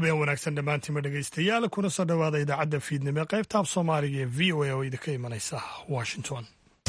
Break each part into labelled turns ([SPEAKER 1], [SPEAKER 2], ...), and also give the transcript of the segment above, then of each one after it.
[SPEAKER 1] habeen wanaagsan dhammaantiima dhegaystayaal kuna soo dhowaada idaacadda fiidnimo qaybta af soomaaliga ee v o a oo idinka imanaysa washington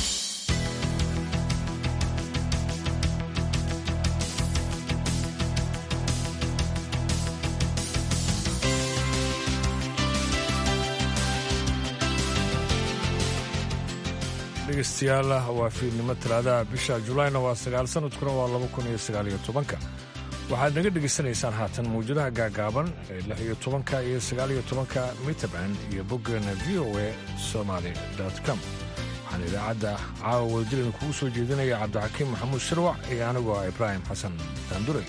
[SPEAKER 2] dhegeystayaal waa fiidnimo talaadaha bisha julayna waa sagaal sanadkuna waa laba kun iyo sagaal iyo tobanka waxaad naga dhegaysanaysaan haatan mawjadaha gaagaaban ee lix iyo tobanka iyo sagaal iyo tobanka mitaband iyo boggeena v o a somaly com waxaan idaacadda caawa wadajireen kugu soo jeedinaya cabdixakiim maxamuud shirwac iyo anigoo ah ibraahim xasan daanduray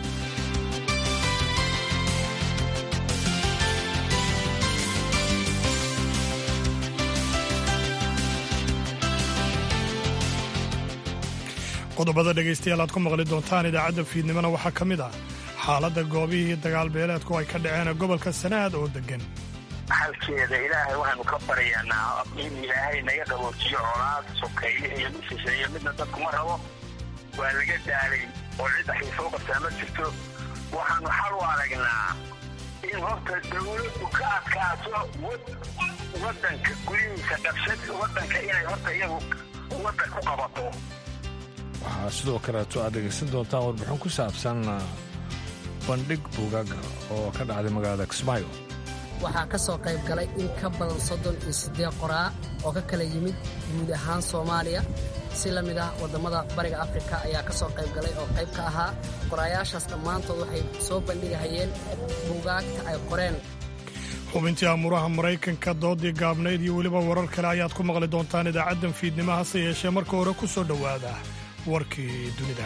[SPEAKER 1] qodobada dhegaystayaal aad ku maqli doontaan idaacadda fiidnimona waxaa ka mid ah xaaladda goobihii dagaal beeleedku ay ka dhaceen gobolka sanaad oo deggan
[SPEAKER 3] xalkeeda ilaahay waxaanu ka baryaanaa in ilaahay naga qaboojiyo colaad sokeeye iyo mid shisheeye midna dadkuma rabo waa laga daalay oo cid waxay soo qabtaa ma jirto waxaanu xal u aragnaa in horta dawladdu ka adkaato waddanka gudihiisa qabsad waddanka inay horta iyagu waddan ku qabato
[SPEAKER 2] waxaa sidoo kaleeto aad dhegaysan doontaan warbixin ku saabsan bandhig buugaag oo ka dhacday magaalada kismaayo
[SPEAKER 4] waxaa ka soo qayb galay in ka badan soddon iyo siddeed qoraa oo ka kala yimid guud ahaan soomaaliya si la mid ah waddammada bariga afrika ayaa ka soo qayb galay oo qayb ka ahaa qoraayaashaas dhammaantood waxay soo bandhigahayeen buugaagta ay qoreen
[SPEAKER 1] xubintii amuuraha maraykanka doodii gaabnayd iyo weliba warar kale ayaad ku maqli doontaan idaacaddan fiidnimo hase yeeshee marka hore ku soo dhowaada warkii dunida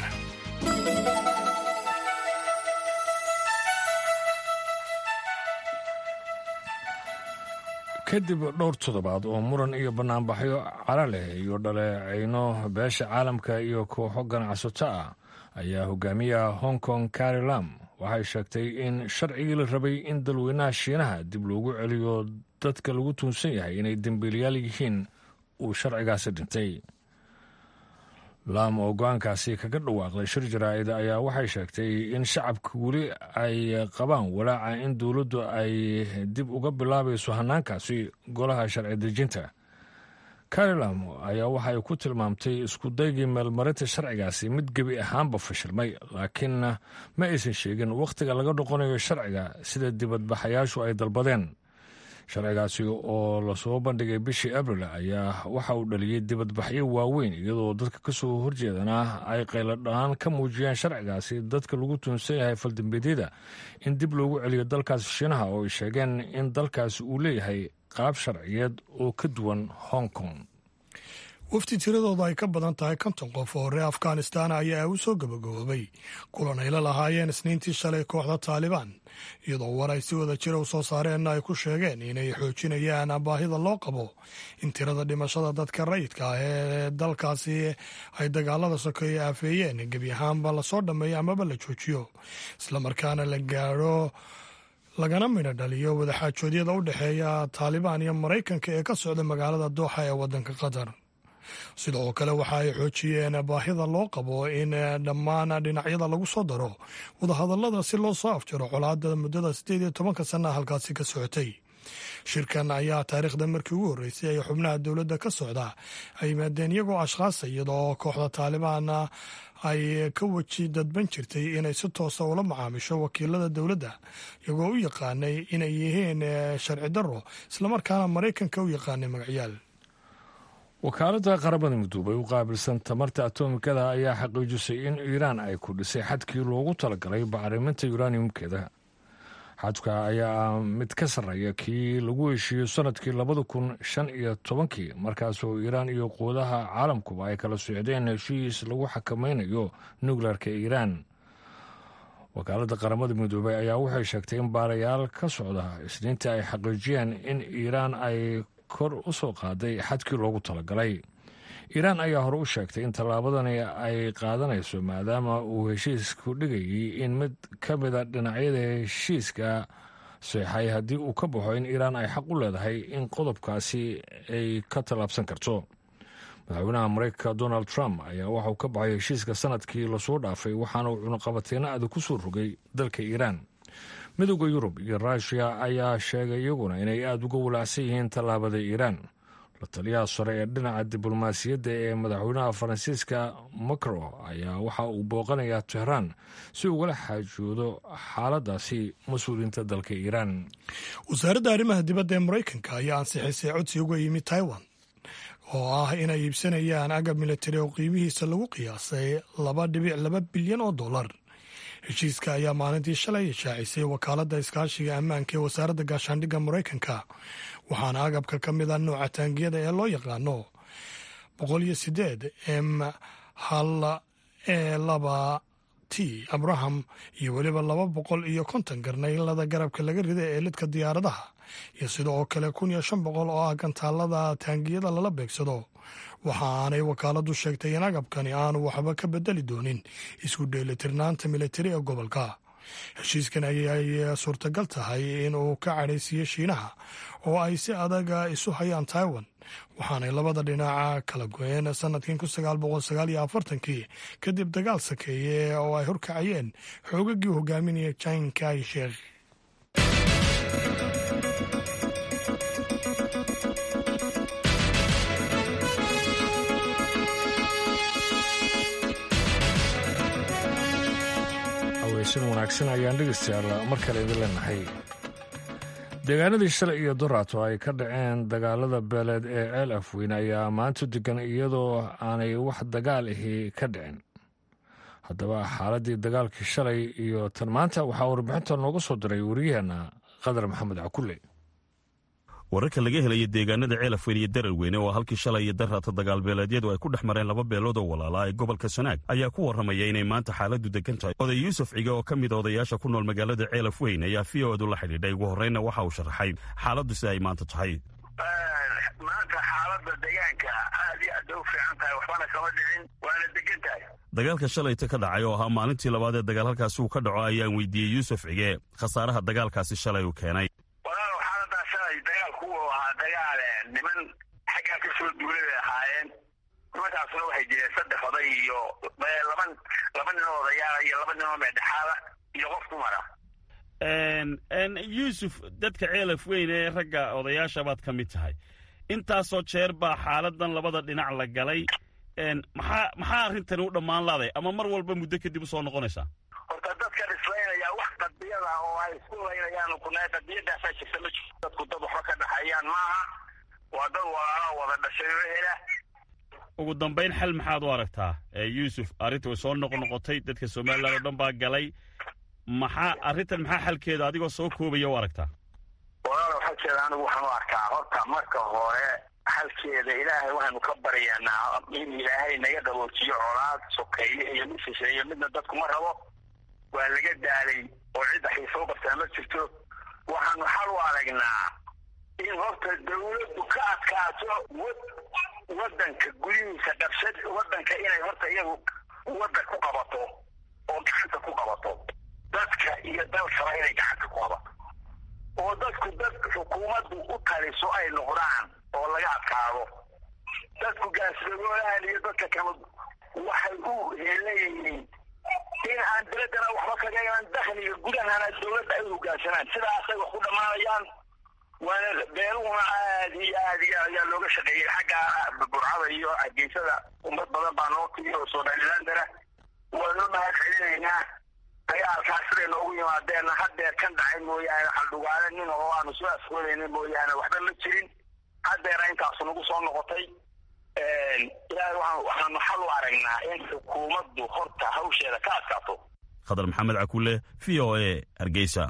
[SPEAKER 2] kadib dhowr toddobaad oo muran iyo bannaanbaxyo cara leh iyo dhaleecayno beesha caalamka iyo kooxo ganacsato ah ayaa hogaamiyaha hong kong kari lam waxay sheegtay in sharcigii la rabay in dalweynaha shiinaha dib loogu celiyo dadka lagu tuunsan yahay inay dembiilayaal yihiin uu sharcigaasi dhintay laam oo go-aankaasi kaga dhawaaqday shir jaraa'id ayaa waxay sheegtay in shacabka weli ay qabaan walaaca in dowladdu ay dib uga bilaabayso hannaankaasi golaha sharci dejinta karilam ayaa waxay ku tilmaamtay iskudaygii meelmarinta sharcigaasi mid gebi ahaanba fashilmay laakiinna ma aysan sheegin wakhtiga laga noqonayo sharciga sida dibadbaxayaashu ay dalbadeen sharcigaasi oo lasoo bandhigay bishii abril ayaa waxa uu dhaliyey dibadbaxyo waaweyn iyadoo dadka ka soo horjeedana ay qayladhaan ka muujiyeen sharcigaasi dadka lagu tuunsan yahay faldambeedyada in dib loogu celiyo dalkaasi shiinaha oo ay sheegeen in dalkaasi uu leeyahay qaab sharciyeed oo ka duwan hong kong
[SPEAKER 1] wafti tiradooda ay ka badan tahay konton qof oo reer afghanistan ayaa u soo gabagaboobay kulan ay la lahaayeen isniintii shalay kooxda taalibaan iyadoo war ay si wada jira u soo saareenna ay ku sheegeen inay xoojinayaan baahida loo qabo in tirada dhimashada dadka rayidka ah ee dalkaasi ay dagaalada sokeeye aafeeyeen gebi ahaanba lasoo dhammeeyo amaba la joojiyo islamarkaana la gaadho lagana midho dhaliyo wadaxaajoodyada u dhexeeya taalibaan iyo maraykanka ee ka socda magaalada dooxa ee waddanka qatar sidoo kale waxa ay xoojiyeen baahida loo qabo in dhammaan dhinacyada lagu soo daro wadahadallada si loo soo afjaro colaadda muddada siddeed iyo tobanka sanna halkaasi ka socotay shirkan ayaa taariikhda markii ugu horreysay ay xubnaha dowladda ka socda ay yimaadeen iyagoo ashkhaasa iyadoo kooxda taalibaana ay ka weji dadban jirtay inay si toosa ula macaamisho wakiilada dowladda iyagoo u yaqaanay inay yihiin sharci darro islamarkaana maraykanka u yaqaanay magacyaal
[SPEAKER 2] wakaaladda qaramada midoobay u qaabilsan tamarta atomikada ayaa xaqiijisay in iiraan ay ku dhisay xadkii loogu talagalay bacriminta uraniumkeeda xadka ayaa ah mid ka sarreeya kii lagu heshiiyo sannadkii labada kun shan iyo tobankii markaasoo iiraan iyo quudaha caalamkuba ay kala socdeen heshiis lagu xakamaynayo nukleerka iiraan wakaaladda qaramada midoobey ayaa waxay sheegtay in baarayaal ka socda isniintii ay xaqiijiyeen in iiraan ay kor u soo qaaday xadkii loogu talagalay iiraan ayaa hore u sheegtay in tallaabadani ay qaadanayso maadaama uu heshiisku dhigayay in mid ka mida dhinacyada heshiiska seexay haddii uu ka baxo in iiraan ay xaq u leedahay in qodobkaasi ay ka tallaabsan karto madaxweynaha mareykanka donald trump ayaa waxauu ka baxay heshiiska sanadkii lasoo dhaafay waxaana uu cunaqabateyno adag ku soo rogay dalka iiraan midooda yurub iyo ruushiya ayaa sheegay iyaguna inay aada uga walaacsan yihiin tallaabada iiraan la taliyaha sare ee dhinaca diblomaasiyadda ee madaxweynaha faransiiska macro ayaa waxa uu booqanayaa tehraan si ugala xaajoodo xaaladaasi mas-uuliyiinta dalka iiraan
[SPEAKER 1] wasaaradda arrimaha dibadda ee maraykanka ayaa ansixisay codsi uga yimid taiwan oo ah inay iibsanayaan agab militari oo qiimihiisa lagu qiyaasay laba dhibic laba bilyan oo dollar heshiiska ayaa maalintii shalay ishaacisay wakaaladda iskaashiga ammaanka ee wasaaradda gaashaandhigga maraykanka waxaana agabka ka mid a nooca taangiyada ee loo yaqaano boqol iyo sideed m hal e laba t abraham iyo weliba laba boqol iyo konton garnaylada garabka laga rida ee lidka diyaaradaha iyo sidoo kale kun iyo shan boqol oo ah gantaalada taangiyada lala beegsado waxa aanay wakaaladu sheegtay in agabkani aanu waxba ka bedeli doonin isku dheelitirnaanta militari ee gobolka heshiiskan ayay suurtagal tahay in uu ka cadhaysiiyo shiinaha oo ay si adaga isu hayaan taiwan waxaanay labada dhinaca kala go-een sanadkii kun sagaal boqol sagaal iyo afartankii kadib dagaal sakeeye oo ay horkacayeen xoogagii hogaaminaya jin kai sheekh
[SPEAKER 2] haweysan wanaagsan ayaan dhegeystayaal mar kale idin leenahay deegaanadii shalay iyo doraato ay ka dhaceen dagaalada beeleed ee ceel afweyn ayaa maanta degan iyadoo aanay wax dagaal ahi ka dhicin haddaba xaaladdii dagaalkii shalay iyo tan maanta waxaa warbixinta nooga soo diray wariyaheenna qadar maxamed cakulle
[SPEAKER 5] wararka laga helaya deegaanada ceelafweyn iyo dararweyne oo halkii shalay iyo daraata dagaalbeeleedyadu ay ku dhex mareen laba beelood oo walaalaa ee gobolka sanaag ayaa ku warramaya inay maanta xaaladdu degan tahay oday yuusuf cige oo ka mid a odayaasha ku nool magaalada ceelafweyn ayaa v o edu la xidhiidhay ugu horreynna waxa uu sharaxay xaaladdu sida ay maanta tahay
[SPEAKER 3] maanta xaaladda deegaanka aad iyo aad bay u fiican tahay waxbana kama dhicin waana degan tahay
[SPEAKER 5] dagaalka shalayta ka dhacay oo ahaa maalintii labaad ee dagaal halkaasi uu ka dhaco ayaan weydiiyey yuusuf cige khasaaraha dagaalkaasi shalay uu keenay
[SPEAKER 3] walaalow xaaladaa shalay dagaalku uu ahaa dagaal niman xaggaa ka soo duulay bay ahaayeen nimankaasuna waxay jireen saddex oday iyo laba laba nin oo odayaala iyo laba nin oo meedhexaada iyo qof dumara
[SPEAKER 5] yuusuf dadka ceelaf weyn ee ragga odayaasha baad ka mid tahay intaasoo jeer baa xaaladan labada dhinac la galay maxaa maxaa arrintani u dhammaan laaday ama mar walba muddo kadib u soo noqonaysaa
[SPEAKER 3] horta dadkan islaynaya wax qadiyada oo ay isku laynayaan kuna qadiyadaasaa jirta ma jirto dadku dad waxba ka dhaxeeyaan maaha waa dad walaala wada dhashay oo hela
[SPEAKER 5] ugu dambayn xal maxaad u aragtaa yuusuf arrinta way soo noqnoqotay dadka somalilan oo dhan baa galay maxaa arrintan maxaa xalkeeda adigoo soo koobaya u aragtaa
[SPEAKER 3] walaalow xalkeeda anigu waxaan u arkaa horta marka hore xalkeeda ilaahay waxaanu ka baryaanaa in ilaahay naga qaboojiyo colaad sokeeye iyo mid shisheeye midna dadku ma rabo waa laga daalay oo cidda xiisoo qabtaa ma jirto waxaanu xal u aragnaa in horta dawladdu ka adkaato wadanka gudihiisa qabsad wadanka inay horta iyagu wadda ku qabato oo gacanta ku qabato dadka iyo dalkaba inay gacanta ku qabato oo dadku dad xukuumaddu u taliso ay noqdaan oo laga adkaado dadku gaasdagoolahan iyo dadka kale waxay u leeyihiin in aan dawladdana waxba kaga iman dakhliga gudahana dawladda ay hogaansanaan sidaasay wax ku dhammaanayaan waana beeluhuna aad iyo aad iyo ayaa looga shaqeeyey xagga burcada iyo hargeysada ummad badan baa noo timi oo somalilandana waanu mahad celinaynaa dagaalkaas siday noogu yimaadeenna haddeer kan dhacay mooyaane xaldhugaale nin oo aanu soo afgoonayna mooyaane waxba ma jirin haddeera intaasu nagu soo noqotay ilaahay waxaanu xal u aragnaa in xukuumaddu horta hawsheeda ka adkaato
[SPEAKER 5] khadar maxamed cakulle v o e hargeysa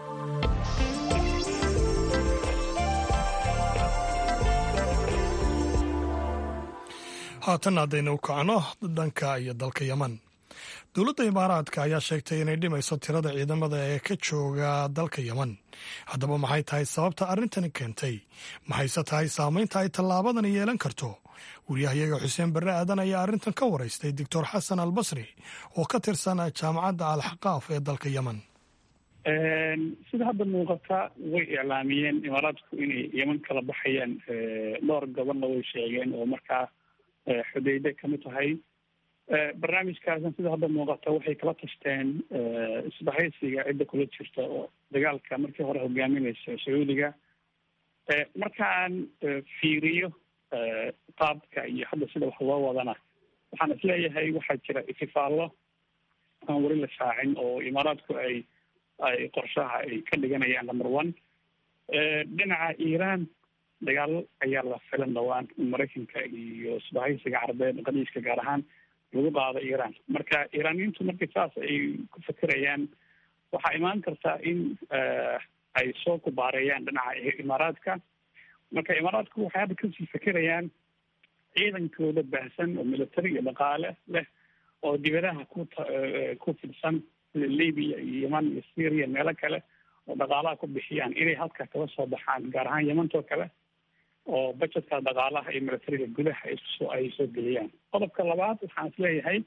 [SPEAKER 1] haatan haddaynu u kacno dhanka iyo dalka yeman dowladda imaaraadka ayaa sheegtay inay dhimayso tirada ciidamada ee ka jooga dalka yeman haddaba maxay tahay sababta arrintani keentay maxayse tahay saamaynta ay tallaabadani yeelan karto wariyahayaga xuseen barre aadan ayaa arrintan ka waraystay doctor xasan al basri oo ka tirsan jaamacadda alxaqaaf ee dalka yeman
[SPEAKER 6] sida hadda muuqata way iclaamiyeen imaaraadku inay yeman kala baxayaan dhowr gobonna way sheegeen oo markaa xudayde kamid tahay barnaamijkaasna sida hadda muuqata waxay kala tashteen isbahaysiga cidda kula jirta oo dagaalka markii hore hogaaminaysa sacuudiga markaan fiiriyo qaabka iyo hadda sida wax loo wadana waxaan isleeyahay waxaa jira itifaallo aan weli la shaacin oo imaaraadku ay ay qorshaha ay ka dhiganayaan number one dhinaca iiraan dagaalo ayaa la filan dhawaan in maraykanka iyo isbahaysiga carabeed qadiiska gaar ahaan lagu qaado iiraan marka iiraaniyiintu markii saas ay ku fekerayaan waxaa imaan kartaa in ay soo kubaareeyaan dhinaca imaaraadka marka imaaraadku waxay hadda kasii fekerayaan ciidankooda baahsan oo military iyo dhaqaale leh oo dibadaha ku ku fidsan sida libya iyo yeman iyo syria meelo kale oo dhaqaalaha ku bixiyaan inay halka kala soo baxaan gaar ahaan yemantoo kale oo budgetka dhaqaalaha iyo militariga gudaha iskusoo ay soo geliyaan qodobka labaad waxaan isleeyahay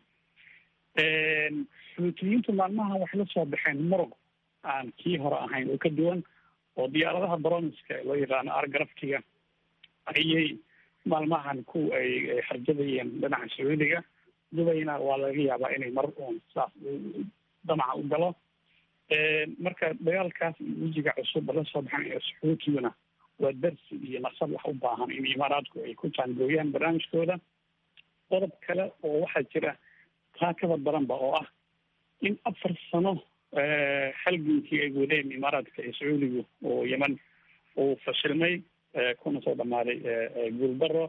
[SPEAKER 6] xuutiyiintu maalmahan waxay la soo baxeen muruq aan kii hore ahayn oo ka duwan oo diyaaradaha broniska loo yaqaano argarafkiga ayay maalmahan ku ay harjadayeen dhinaca sacuudiga dubayna waa laga yaabaa inay mar uun saas damaca u galo marka dagaalkaas iyo wejiga cusub la soo baxan sacuutiyuna waa darsi iyo nasab wax u baahan in imaaraadku ay ku jaangooyaan barnaamijkooda qodob kale oo waxaa jira taa kaba daranba oo ah in afar sano halgankii ay wadeen imaaraadka iyo sacuudigu oo yeman uu fashilmay kuna soo dhamaaday guuldaro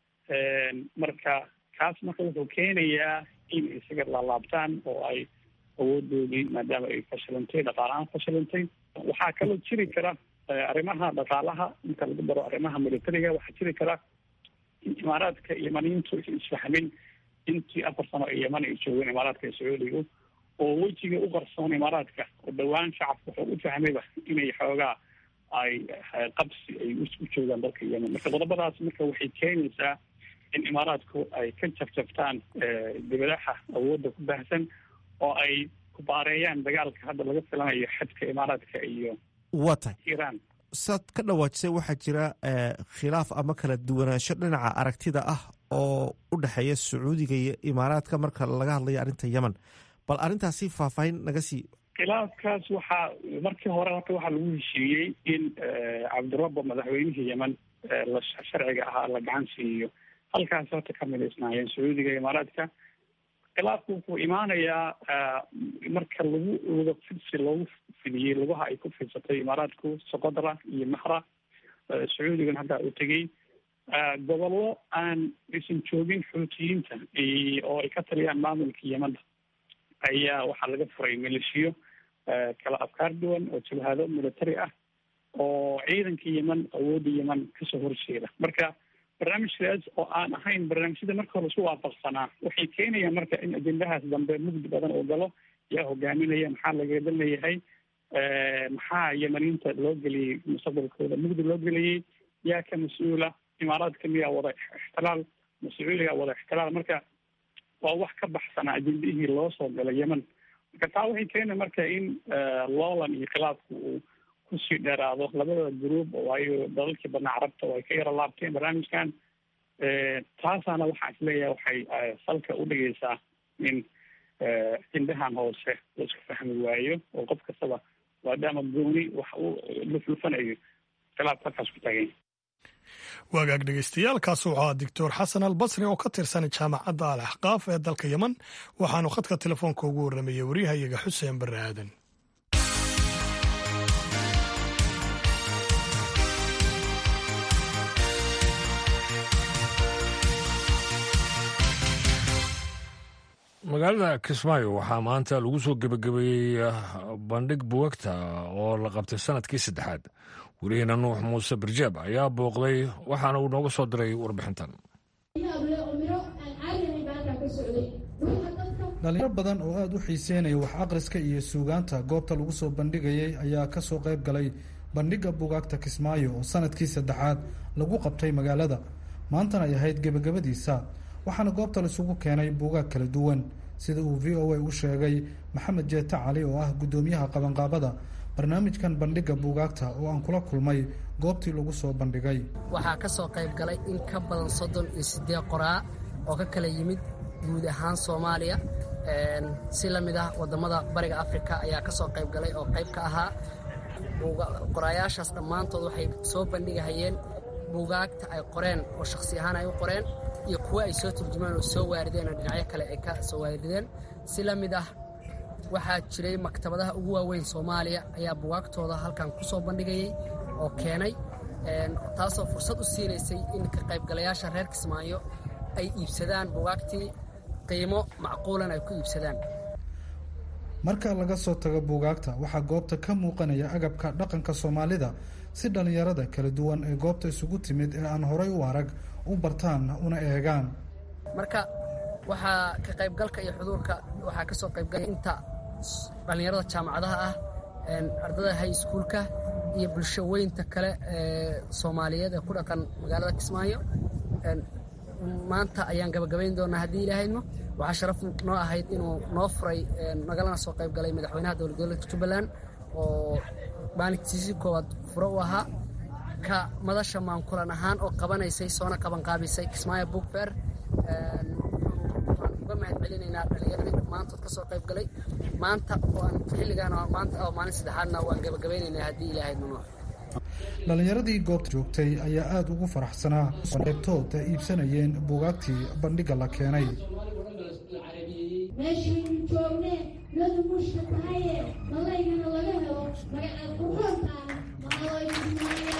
[SPEAKER 6] marka kaas marka wuxuu keenayaa in isaga laalaabtaan oo ay awoodoodii maadaama ay fashilantay dhaqaalahaan fashilantay waxaa kaloo jiri kara arrimaha dhaqaalaha inta lagu daro arrimaha militariga waxaa jiri kara in imaaraadka yemaniyiintu aysan isfahmin intii afar sano ee yeman ay joogeen imaaraadka iyo sacuudigu oo wejiga u qarsoon imaaraadka oo dhowaan shacabka wuxuu u fahmayba inay xoogaa ay qabsi ay u joogaan dalka yemen marka qodobadaas marka waxay keenaysaa in imaaraadku ay ka jabjabtaan dibadaha awoodda ku baahsan oo ay kubaareeyaan dagaalka hadda laga filanayo xadka imaaraadka iyo
[SPEAKER 7] waa tahay
[SPEAKER 6] iiraan
[SPEAKER 7] saad ka dhawaajisay waxaa jira khilaaf ama kala duwanaansho dhinaca aragtida ah oo u dhexeeya sacuudiga iyo imaaraadka marka laga hadlayo arrinta yemen bal arrintaasi faahfaahin naga sii
[SPEAKER 6] khilaafkaas waxaa markii hore horta waxaa lagu heshiiyey in cabdirabbo madaxweynihii yemen la sharciga ahaa la gacan siiyo halkaas horta ka midaysnaayeen sacuudiga imaaraadka khilaafku wuxuu imaanayaa marka lagu luga fidsi loogu fidiyey lugaha ay ku fidsatay imaaraadku soqodra iyo mahra sacuudigan hadda u tegey gobollo aan aysan joogin xuutiyiinta oo ay ka taliyaan maamulka yemanda ayaa waxaa laga furay maleeshiyo kala afkaar duwan oo jabhado military ah oo ciidanka yemen awoodda yemen kasoo horjeeda marka barnaamijkaas oo aan ahayn barnaamijyada marka hore isku waafaqsanaa waxay keenayaan marka in ajendahaas dambe mugdi badan oo galo yaa hogaaminaya maxaa lagaga leeyahay maxaa yemaniinta loo geliyey mustaqbalkooda mugdi loo geliyey yaa ka mas-uula imaaraadka miyaa wada ixtilaal mas-uuliga wada ixtilaal marka waa wax ka baxsanaa ajendihii loo soo galay yemen marka taa waxay keena marka in loolan iyo khilaafku uu kusii dheeraado labada gruub waayo dalalkii badnaa carabta oo ay ka yaro laabteen barnaamijkan taasaana waxaan isleeyahay waxay salka u dhigaysaa in ajendahan hoose la isku fahmi waayo oo qof kastaba maadaama gooni wax u luflufanayo khilaaf halkaas ku taaganya
[SPEAKER 1] waagaag dhegeystayaal kaasi wuxuu ahaa doctor xasan albasri oo ka tirsan jaamacadda al axqaaf ee dalka yemen waxaanu khadka telefoonka ugu warramayey waryahayaga xuseen barre aadan
[SPEAKER 2] magaalada kismaayo waxaa maanta lagu soo gebagabeeyey bandhig buwagta oo la qabtay sanadkii saddexaad welihiina nuux muuse barjeeb ayaa booqday waxaana uu nooga soo diray warbixintan
[SPEAKER 8] dhalinyaro badan oo aada u xiiseynaya wax akhriska iyo suugaanta goobta lagu soo bandhigayay ayaa ka soo qayb galay bandhigga bugaagta kismaayo oo sanadkii saddexaad lagu qabtay magaalada maantana ay ahayd gebagabadiisa waxaana goobta laisugu keenay buugaag kala duwan sida uu v o a u sheegay maxamed jeete cali oo ah guddoomiyaha qabanqaabada barnaamijkan bandhigga buugaagta oo aan kula kulmay goobtii lagu soo bandhigay
[SPEAKER 4] waxaa ka soo qayb galay in ka badan soddon iyo siddeed qoraa oo ka kala yimid guud ahaan soomaaliya si la mid ah wadamada bariga africa ayaa ka soo qayb galay oo qayb ka ahaa qoraayaashaas dhammaantood waxay soo bandhigahayeen buugaagta ay qoreen oo shakhsi ahaan ay u qoreen iyo kuwo ay soo turjumaan oo soo waarideen oo dhinacyo kale ay ka soo waarideen si la mid ah waxaa jiray maktabadaha ugu waaweyn soomaaliya ayaa buugaagtooda halkan ku soo bandhigayay oo keenay taasoo fursad u siinaysay in ka qaybgalayaasha reer kismaayo ay iibsadaan buugaagtii qiimo macquulan ay ku iibsadaan
[SPEAKER 8] marka laga soo tago buugaagta waxaa goobta ka muuqanaya agabka dhaqanka soomaalida si dhallinyarada kala duwan ee goobta isugu timid ee aan horay u arag u bartaan una eegaan
[SPEAKER 4] marka waxaa ka qaybgalka iyo xuduurka waxaa ka soo qaybgalay inta dhallinyarada jaamacadaha ah ardada high schoolka iyo bulsho weynta kale ee soomaaliyeed ee ku dhaqan magaalada kismaayo maanta ayaan gabagabayn doonaa haddii ilaahayno waxaa sharaf noo ahayd inuu noo furay nagalana soo qayb galay madaxweynaha dowlad goboleedka jubbaland oo maalintiisii koowaad furo u ahaa ka madasha maankulan ahaan oo qabanaysay soona qabanqaabisay kismaayo book fair waxaan uga mahad celinaynaa dhallinyaradii dhammaantood ka soo qayb galay maanta oo aan xilligaan maanta oo maalin saddexaadna waan gabagabaynaynaa haddii ilaahayno noo
[SPEAKER 8] dhallinyaradii goobta joogtay ayaa aada ugu faraxsanaa qaybtood ay iibsanayeen buugaagtii bandhigga la keenay
[SPEAKER 9] meeshaynu joogne ladu mushka tahaye malaygana laga helo magaceed quroontaan maqaloy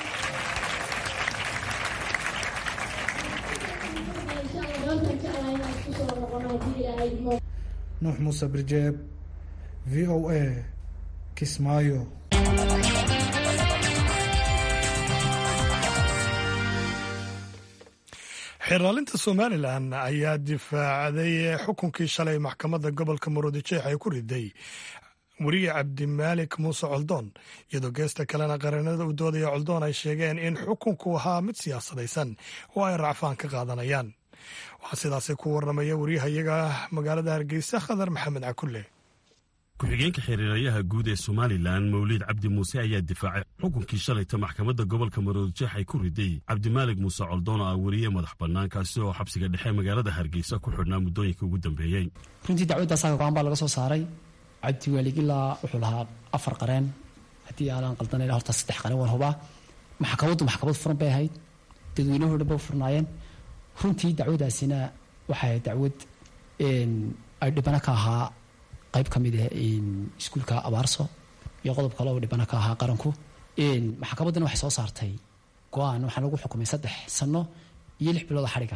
[SPEAKER 8] nuux muuse birjeeb v o a kismaayo
[SPEAKER 1] xiraalinta somalilan ayaa difaacday xukunkii shalay maxkamadda gobolka murudijeex ay ku riday weriye cabdimaalik muuse coldoon iyadoo geesta kalena qareenada u doodaya coldoon ay sheegeen in xukunku ahaa mid siyaasadaysan oo ay racfaan ka qaadanayaan waxaa sidaasi ku waramaya wariyahayaga magaalada hargeysa khadar maxamed cakulle
[SPEAKER 5] ku-xigeenka xiriirayaha guud ee somalilan mawliid cabdi muuse ayaa difaacay xukunkii shalayta maxkamadda gobolka maroodijeex ay ku riday cabdimaalig muuse coldoon oo ah weriye madax bannaan kaasi oo xabsiga dhexe magaalada hargeysa ku xidhnaa muddooyinka ugu dambeeyey
[SPEAKER 10] runtii dacwadda asaga go-aan baa laga soo saaray cabdiwaalig ilaa wuxuu lahaa afar qareen haddii aanan qaldanay horta saddex qareen waan hubaa maxkamaddu maxkamad furan bay ahayd dadweynuhu dhan ba furnaayeen runtii dacwadaasina waxay ahayd dacwad ay dhibano ka ahaa qayb ka mid ah iskuulka abaarso iyo qodob kale oo dhibano ka ahaa qaranku maxkamaddana waxay soo saartay go-aan waxaa lagu xukumay saddex sano iyo lix bilooda xadhiga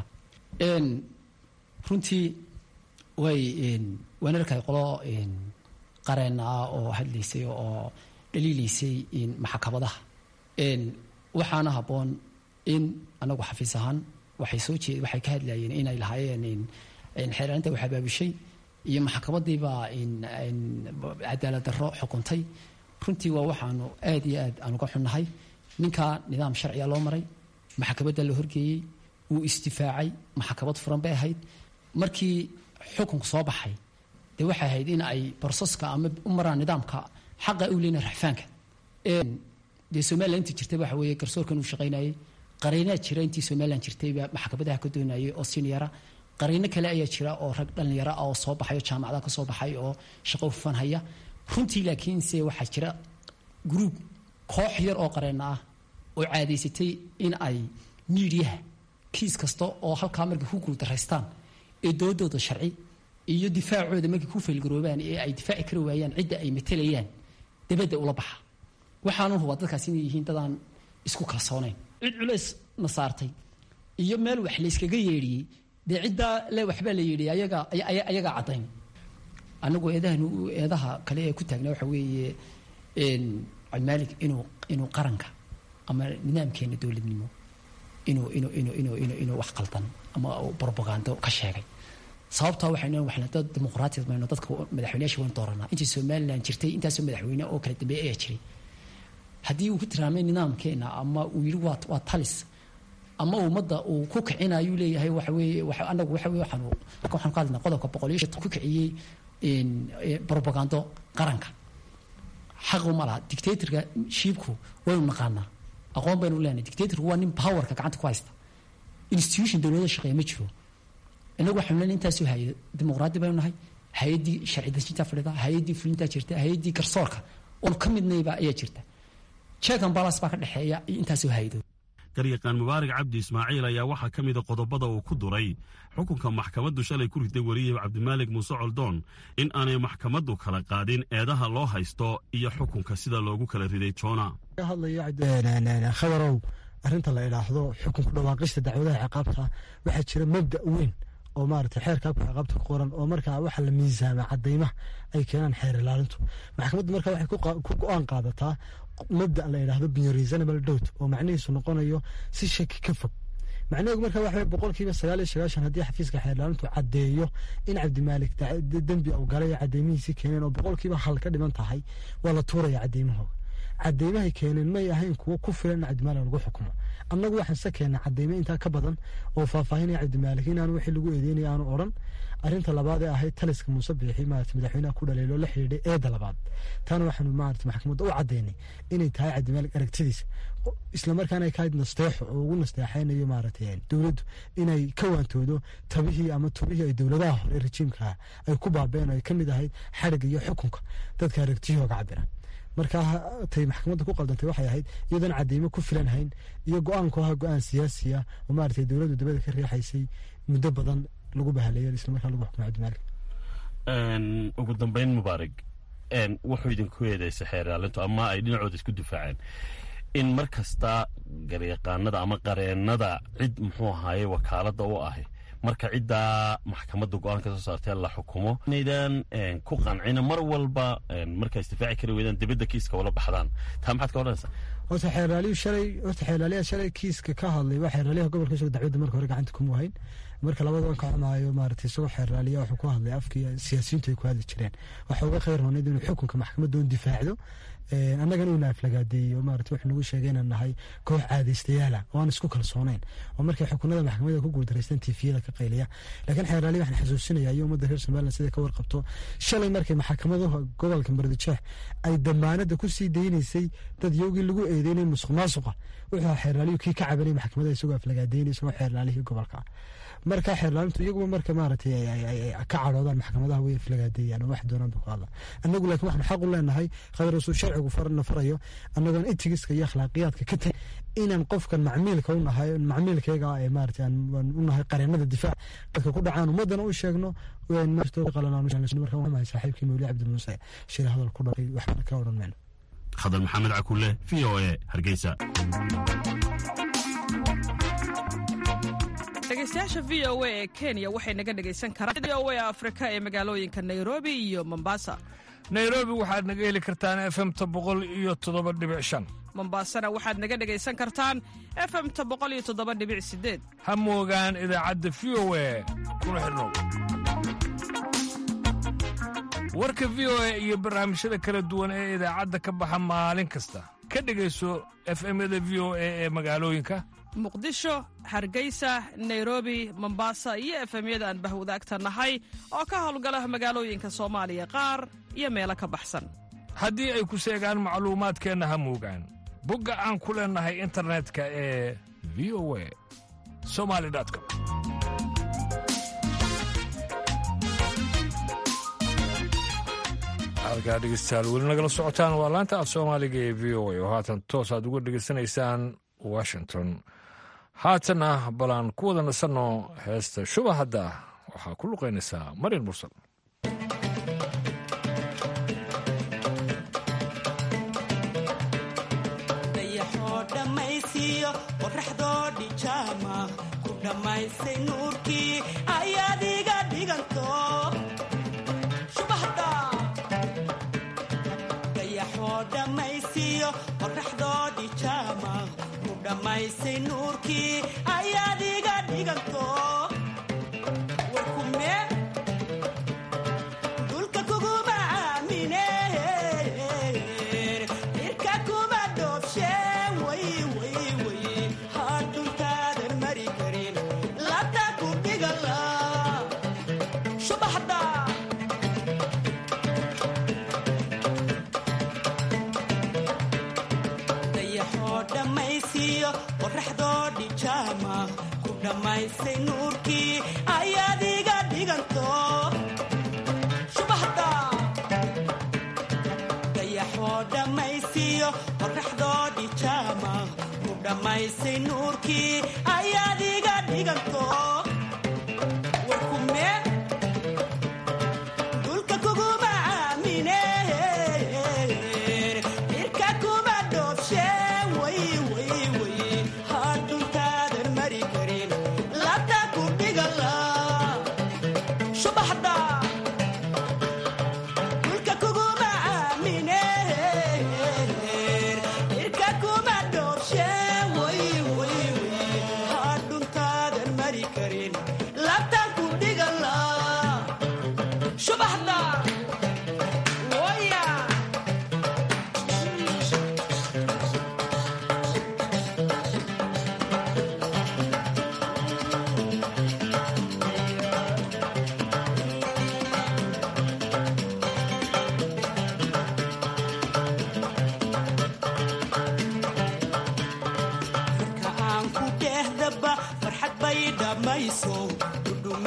[SPEAKER 10] runtii way waan arkay qolo qareen ah oo hadlaysay oo dhaliilaysay maxkamadaha waxaana habboon in anagu xafiis ahaan waxay soo jeed waxay ka hadlayeen inay lahaayeen xeeraarinta wax abaabushay iyo maxkamadiibaa cadaalad darro xukuntay runtii waa waxaanu aad iyo aad aan uga xunnahay ninkaa nidaam sharciga loo maray maxkamadda la horgeeyey wuu istifaacay maxkamad furan bay ahayd markii xukunku soo baxay dee waxay ahayd in ay barsaska ama u maraan nidaamka xaqa u leena raxfaanka dee somalilan intii jirtay waxa weeye garsoorkan uu shaqaynayay qariinaa jira intii somalilan jirtaybaa maxkamadaha ka doonayay oo siniyara qariino kale ayaa jira oo rag dhallinyaro ah oo soo baxay oo jaamacadaha ka soo baxay oo shaqo hufan haya runtii laakiinse waxaa jira gruub koox yar oo qareena ah oo caadaysatay in ay miidiyaha kiis kasta oo halkaa markay ku guuldaraystaan ee doodooda sharci iyo difaacooda markay ku faylgaroobaan ee ay difaaci kari waayaan cidda ay matelayaan dabadda ula baxa waxaanu hubaa dadkaas inay yihiin dadaan isku kalsoonayn cid culays na saartay iyo meel wax layskaga yeedhiyey dee ciddaa le waxbaa la yidhi ayaga ayagaa caddayn anagu eedahan eedaha kale ee ku taagna waxa weeye cabdimaalig inuu inuu qaranka ama nidaamkeena dowladnimo inuu inuu inuu inuu inuu inuu wax qaldan ama propagando ka sheegay sababtaa waxaynu waxna dad dimuqraatiyad mayno dadka madaxweynayaasha waynu dooranaa intii somaliland jirtay intaasoo madaxweyne oo kala dambeeya ayaa jiray haddii uu ku tilmaamay nidaamkeena ama uu yidhi waa waa talis ama ummadda uu ku kicinayuu leeyahay waxa weeye anagu waxa weye waxaanu waxaan ka hadlaynaa qodobka boqol iyo shan ku kiciyey propagando qaranka xaqu ma laha dictatorka shiibku waynu naqaanaa aqoon baynu leenahay dictatorku waa nin powerka gacanta ku haysta institution dowladda shaqeeya ma jiro inagu waxaanu leenahay intaasoo hay dimuqraadi baynu nahay hay-addii sharci dejintaa fadhida hay-addii fulintaa jirta hay-addii garsoorka oonu ka midnayba ayaa jirta check and balance baa ka dhexeeya iyo intaasoo hay-adood
[SPEAKER 5] garyaqaan mubaarak cabdi ismaaciil ayaa waxaa ka mida qodobada uu ku duray xukunka maxkamaddu shalay ku riday weriye cabdimaalig muuse coldoon in aanay maxkamaddu kala qaadin eedaha loo haysto iyo xukunka sida loogu kala riday joona
[SPEAKER 11] hadlaya khabarow arrinta la idhaahdo xukunku dhawaaqista dacwadaha ciqaabta waxaa jira mabda weyn oo maarata xeerka abka ciqaabta ku qoran oo markaa waxa la miisaama cadaymaha ay keenaan xeer ilaalintu maxkamaddu marka waxay ku go-aan qaadataa mabda la idhaahdo biyo reasonable doubt oo macnihiisu noqonayo si shaki ka fog macnaheedu marka waxa boqolkiiba sagaal iyo sagaashan haddii xafiiska xeer ilaalintu caddeeyo in cabdimaalik dembi uu galay oo cadeymihiisii keeneen oo boqolkiiba hal ka dhiman tahay waa la tuuraya cadeymahooda cadeymahay keeneen may ahayn kuwo ku filan in cabdimaalik lagu xukumo annagu waxaan se keena cadeymo intaa ka badan oo faahfaahinaya cabdimaalik inaan wixii lagu eedeynaya aanu odhan arrinta labaad ee ahayd taliska muuse biixi maarata madaxweynaha ku dhaleelo la xidhiidhay eedda labaad taana waxaanu maarata maxkamadda u caddaynay inay tahay cabdimaalik aragtidiisa islamarkaana ay ka hayd nasteexo oo ugu nasteexaynayo maarata dowladdu inay ka waantoodo tabihii ama tubihii ay dowladaha hore rejiimkaa ay ku baabeen oo ay ka mid ahayd xadhigga iyo xukunka dadka aragtiyahooga cabira markaa tay maxkamadda ku qaldantay waxay ahayd iyadoon cadeymo ku filan hayn iyo go-aanku ahaa go-aan siyaasiya oo maarata dowladdu dabada ka riixaysay muddo badan lagu bahaleeyo islamarkaa lagu xukumay cabdimaalik
[SPEAKER 5] ugu dambeyn mubaarig wuxuu idinku eedeysay xeer ilaalintu ama ay dhinacooda isku difaaceen in mar kasta garyaqaanada ama qareennada cid muxuu ahaaye wakaaladda u ahi marka ciddaa maxkamadda go-aan ka soo saartee la xukumo inaydan ku qancina mar walba markaa isdifaaci kari weydaan dibadda kiiska ula baxdaan taa maxaad ka odhanaysaa
[SPEAKER 11] horta xeerlaaliyu shalay horta xeerlaaliyaa shalay kiiska ka hadlay waa xeerlaaliyaha gobolka isagoo dacwadda marka hore gacanta kuma hayn marka labada ka xumaayo maarata isagoo xeerlaaliya wuxuu ku hadlay afkii siyaasiyiintu ay ku hadli jireen waxa uga khayr roonayd inuu xukunka maxkamadda un difaacdo annagana uuna aflagaadeeyey oo maarata wuxuu nagu sheegay inaan nahay koox caadaystayaala oo aan isku kalsoonayn oo markay xukunada maxkamadda ku guuldareystaan tiifiyada ka qayliya laakiin xeerlaaliya waxaan xasuusinaya iyo ummadda reer somaliland sida ka warqabto shalay markay maxkamadaha gobolka mardijeex ay damaanada ku sii daynaysay dad yowgii lagu eedeynay musuq maasuqa wuxuu xeerlaaliyu kii ka cabanay maxkamada isagoo aflagaadeynay isagoo xeerlaalihii gobolka marka xeerlaalintu iyaguba marka maaragtay ka cadhoodaan maxkamadaha way aflagaadeeyaan oo wax doonaan ba ku hadla annagu laakiin waxaan xaq u leenahay khadrasul sharcigu farna farayo annagoon itigiska iyo akhlaaqiyaadka ka tag inaan qofkan macmiilka u nahay macmiilkayga ee maaragtay aan u nahay qareennada difaac dadka ku dhacaan ummaddana u sheegno marka waxaan saaxiibkii mawli cabdi muuse shir hadal ku dhaqay waxbana ka odhan mayno
[SPEAKER 5] khadar maxamed cakulle v o e hargeysa
[SPEAKER 12] dhegeystayaasha v o a ee kenya waxay naga dhegaysan karaan v o a afrika ee magaalooyinka nairobi iyo mombasa
[SPEAKER 2] nairobi waxaad naga heli kartaan efemta boqol iyo toddoba dhibic shan
[SPEAKER 12] mombasana waxaad naga dhegaysan kartaan efemta boqol iyo toddoba dhibic sideed
[SPEAKER 2] ha moogaan idaacadda v o a kuna xidhnow warka v o a iyo barnaamijyada kala duwan ee idaacadda ka baxa maalin kasta ka dhegayso efemyada v o a ee magaalooyinka
[SPEAKER 12] muqdisho hargeysa nairobi mombasa iyo efemyada aan bahwadaagta nahay oo ka howlgala magaalooyinka soomaaliya qaar iyo meelo ka baxsan
[SPEAKER 2] haddii ay ku seegaan macluumaadkeenna ha moogaan bogga aan ku leennahay internetka ee v o a somali com halkaa dhegeystayaal weli nagala socotaan waa laanta af soomaaliga ee v o a oo haatan toos aad uga dhegaysanaysaan washington haatanna balaan ku wada nasanno heesta shuba hadda waxaa ku luqaynaysaa marin mursal
[SPEAKER 13] dayaxoo dhammaysiiyo qoraxdoo dhijaama ku dhammaysay nuurkii ayaad iga dhiganto dayaxoo dhammaysiiyo qoraxdoo dhijaama ku dhammaysay nuurkii ayaad iga dhiganto warkume dulka kuguma aamine irka kuma dhoobshe way way way hadhuntaadan mari karin labta ku dhigala subaxda dayaxoo dhammaysiiyo qoraxdoo dhijaama ku dhammaysay nuurkii ayaad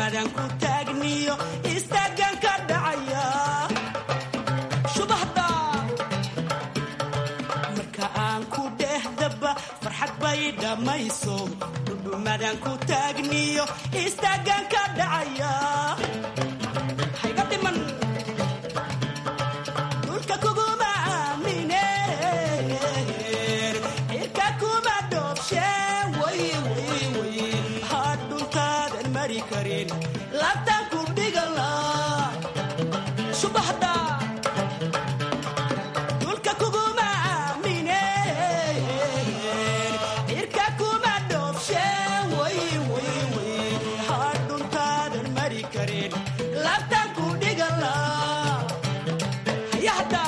[SPEAKER 13] dhudhumadan ku taagniyo istaagan ka dhacaya shubahda marka aan ku dhehdaba farxad bay dhammayso dhudhumadan ku taagniyo istaagan ka dhacaya hayga dhiman dhulka kuguma aamineen cirka kuma dhoobsheen way way way had dhuntaadan mari karin labtaan ku dhigala subaxda dhulka kuguma aamineen cirka kuma dhoobsheen way way way had dhuntaadan mari karin labtaan ku dhigala hayahda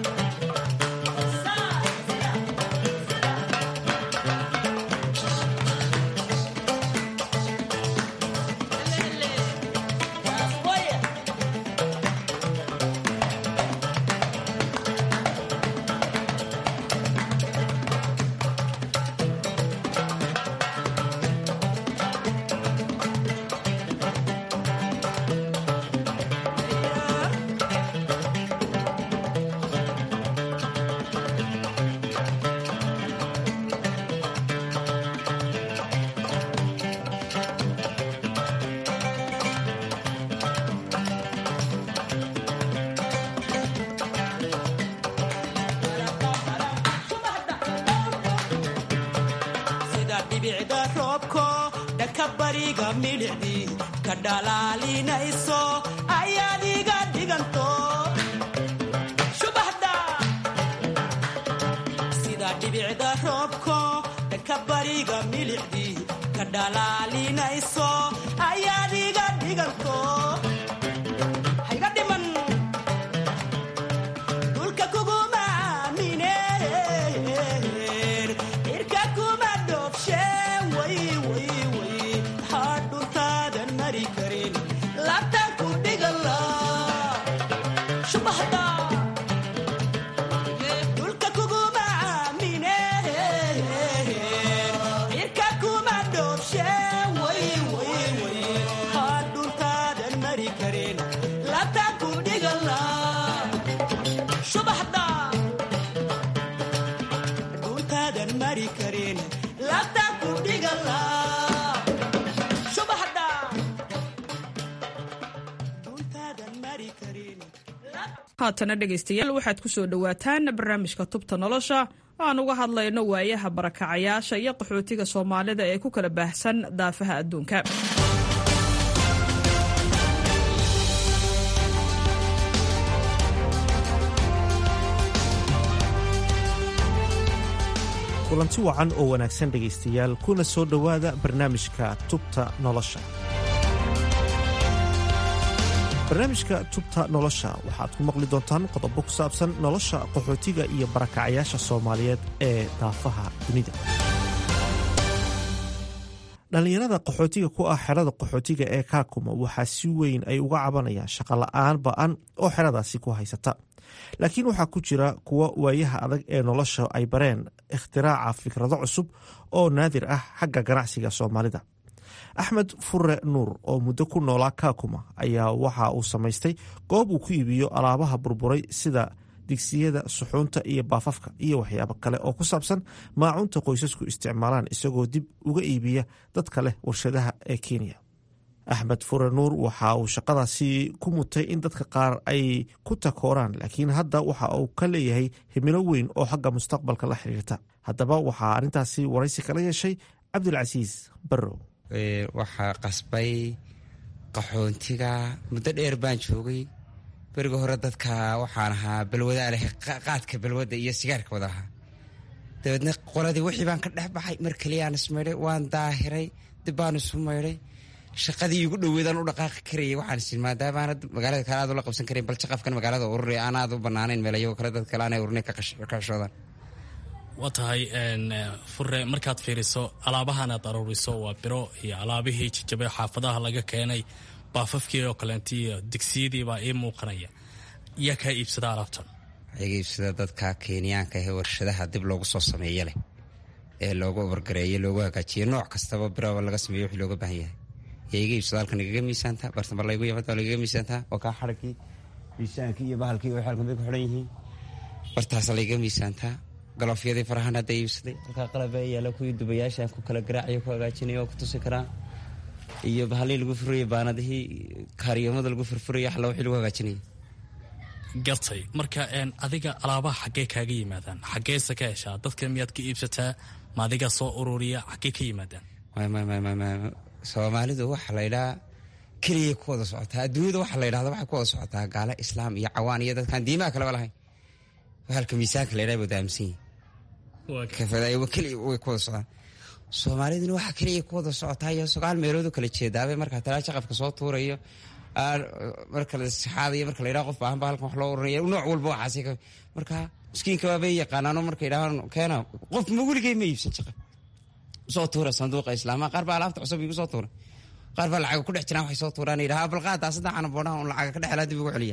[SPEAKER 13] sida dhibicda roobko dhanka bariga midhicdii ka dhalaalinayso ayaad iga dhiganto shubaxda sida dhibicda roobko dhanka bariga midhicdii ka dhalaalinayso ayaad iga dhiganto hayga dhiman dhulka kuguma aamineen cirka kuma dhoobsheen way way way had dhuntaadan mari karin labtaan ku dhigala shubaxda dhulka kuguma aamineen cirka kuma dhoobsheen way way way had dhuntaadan mari karin labtaan ku dhigala subaxda dhuntaadan mari karin labtaan ku dhigala subaxda dhuntaadan mari karin
[SPEAKER 12] haatana dhegaystayaal waxaad ku soo dhowaataan barnaamijka tubta nolosha aan uga hadlayno waayaha barakacayaasha iyo qaxootiga soomaalida ee ku kala baahsan daafaha adduunka
[SPEAKER 7] kulanti wacan oo wanaagsan dhegaystayaal kuna soo dhowaada barnaamijka tubta nolosha barnaamijka tubta nolosha waxaad ku maqli doontaan qodobo ku saabsan nolosha qaxootiga iyo barakacayaasha soomaaliyeed ee daafaha dunida dhallinyarada qaxootiga ku ah xerada qaxootiga ee kaakuma waxaa si weyn ay uga cabanayaan shaqola'aan ba-an oo xeradaasi ku haysata laakiin waxaa ku jira kuwa waayaha adag ee nolosha ay bareen ikhtiraaca fikrado cusub oo naadir ah xagga ganacsiga soomaalida axmed fure nuur oo muddo ku noolaa kaakuma ayaa waxa uu samaystay goob uu ku iibiyo alaabaha burburay sida digsiyada suxuunta iyo baafafka iyo waxyaabo kale oo ku saabsan maacunta qoysasku isticmaalaan isagoo dib uga iibiya dadka leh warshadaha ee kenya axmed fure nuur waxa uu shaqadaasi ku mutay in dadka qaar ay ku takooraan laakiin hadda waxa uu ka leeyahay himilo weyn oo xagga mustaqbalka la xiriirta haddaba waxaa arrintaasi waraysi kala yeeshay cabdilcasiis barrow
[SPEAKER 14] waxaa qasbay qaxoontiga muddo dheer baan joogay beriga hore dadka waxaan ahaa balwadaa leh qaadka balwadda iyo sigaarka wada ahaa dabeedna qoladii wixii baan ka dhex baxay mar keliyaan ismaydhay waan daahiray dib baan isu maydhay shaqadii igu dhoweedaan u dhaqaaqi karayay waxaan isin maadaama aanad magaalada kale aad ula qabsan karayn bal shaqafkan magaalada ururi aan aad u banaanayn meel iyagoo kale dad kale aanay ururin ka xishoodaan
[SPEAKER 15] waa tahay fure markaad fiiriso alaabahan aad aruuriso waa biro iyo alaabihii jajabay xaafadaha laga keenay baafafkii oo kaleent iyo digsiyadiibaa ii muuqanaya yaa kaa iibsada alaabtan
[SPEAKER 14] iga iibsada dadka kenyaanka ee warshadaha dib loogu soo sameeye leh ee loogu obargareeye loogu hagaajiye nooc kastaba biraba laga sameeye wixii looga baahan yahay yaa iga iibsado halkan igaga miisaantaa bartamba laygu yimada waa lagaga miisaantaa waa kaa xadhagkii miisaankii iyo bahalkii waxay halkan bay ku xidhan yihiin bartaasa layga miisaantaa galoofyadii farahan hadda iibsaday halkaa qalaba yaala kuwii dubayaashaan ku kala garaacayo ku hagaajinayo oo ku tusi karaa iyo bahalii lagu furaya baanadihii kaariyamada lagu furfuraya xalla wixii lagu hagaajinaya
[SPEAKER 15] gartay marka adiga alaabaha xaggee kaaga yimaadaan xaggeese ka heshaa dadka miyaad ka iibsataa ma adigaa soo ururiya xaggee ka yimaadaan
[SPEAKER 14] soomaalidu waxa laydhaa keliyay ku wada socotaa adduunyada waxa laydhahda waxay ku wada socotaa gaalo islaam iyo cawaan iyo dadkaan diimaha kaleba lahayn halka miisaanka laydhaa wada aaminsan yihin keliya way ku wada socdaan soomaaliduna waxa keliya ku wada socotaa iyo sagaal meeloodu kala jeedaabay markaa talaa jaqafka soo tuurayo marka la saxaadayo marka la yidhaha qof baahan ba halkan wax loo oranaya nooc walba waxaasi marka miskiinka baabay yaqaanaano marka yidhahaan keena qof ma weligay ma iibsan jaqaf soo tuura sanduuqa islaamaha qaar baa alaabta cusub igu soo tuura qaar baa lacaga ku dhex jiraan waxay soo tuuraan yidhaha balqaadaa saddexana boodhaha un lacaga ka dhex helaa dib ugu celiya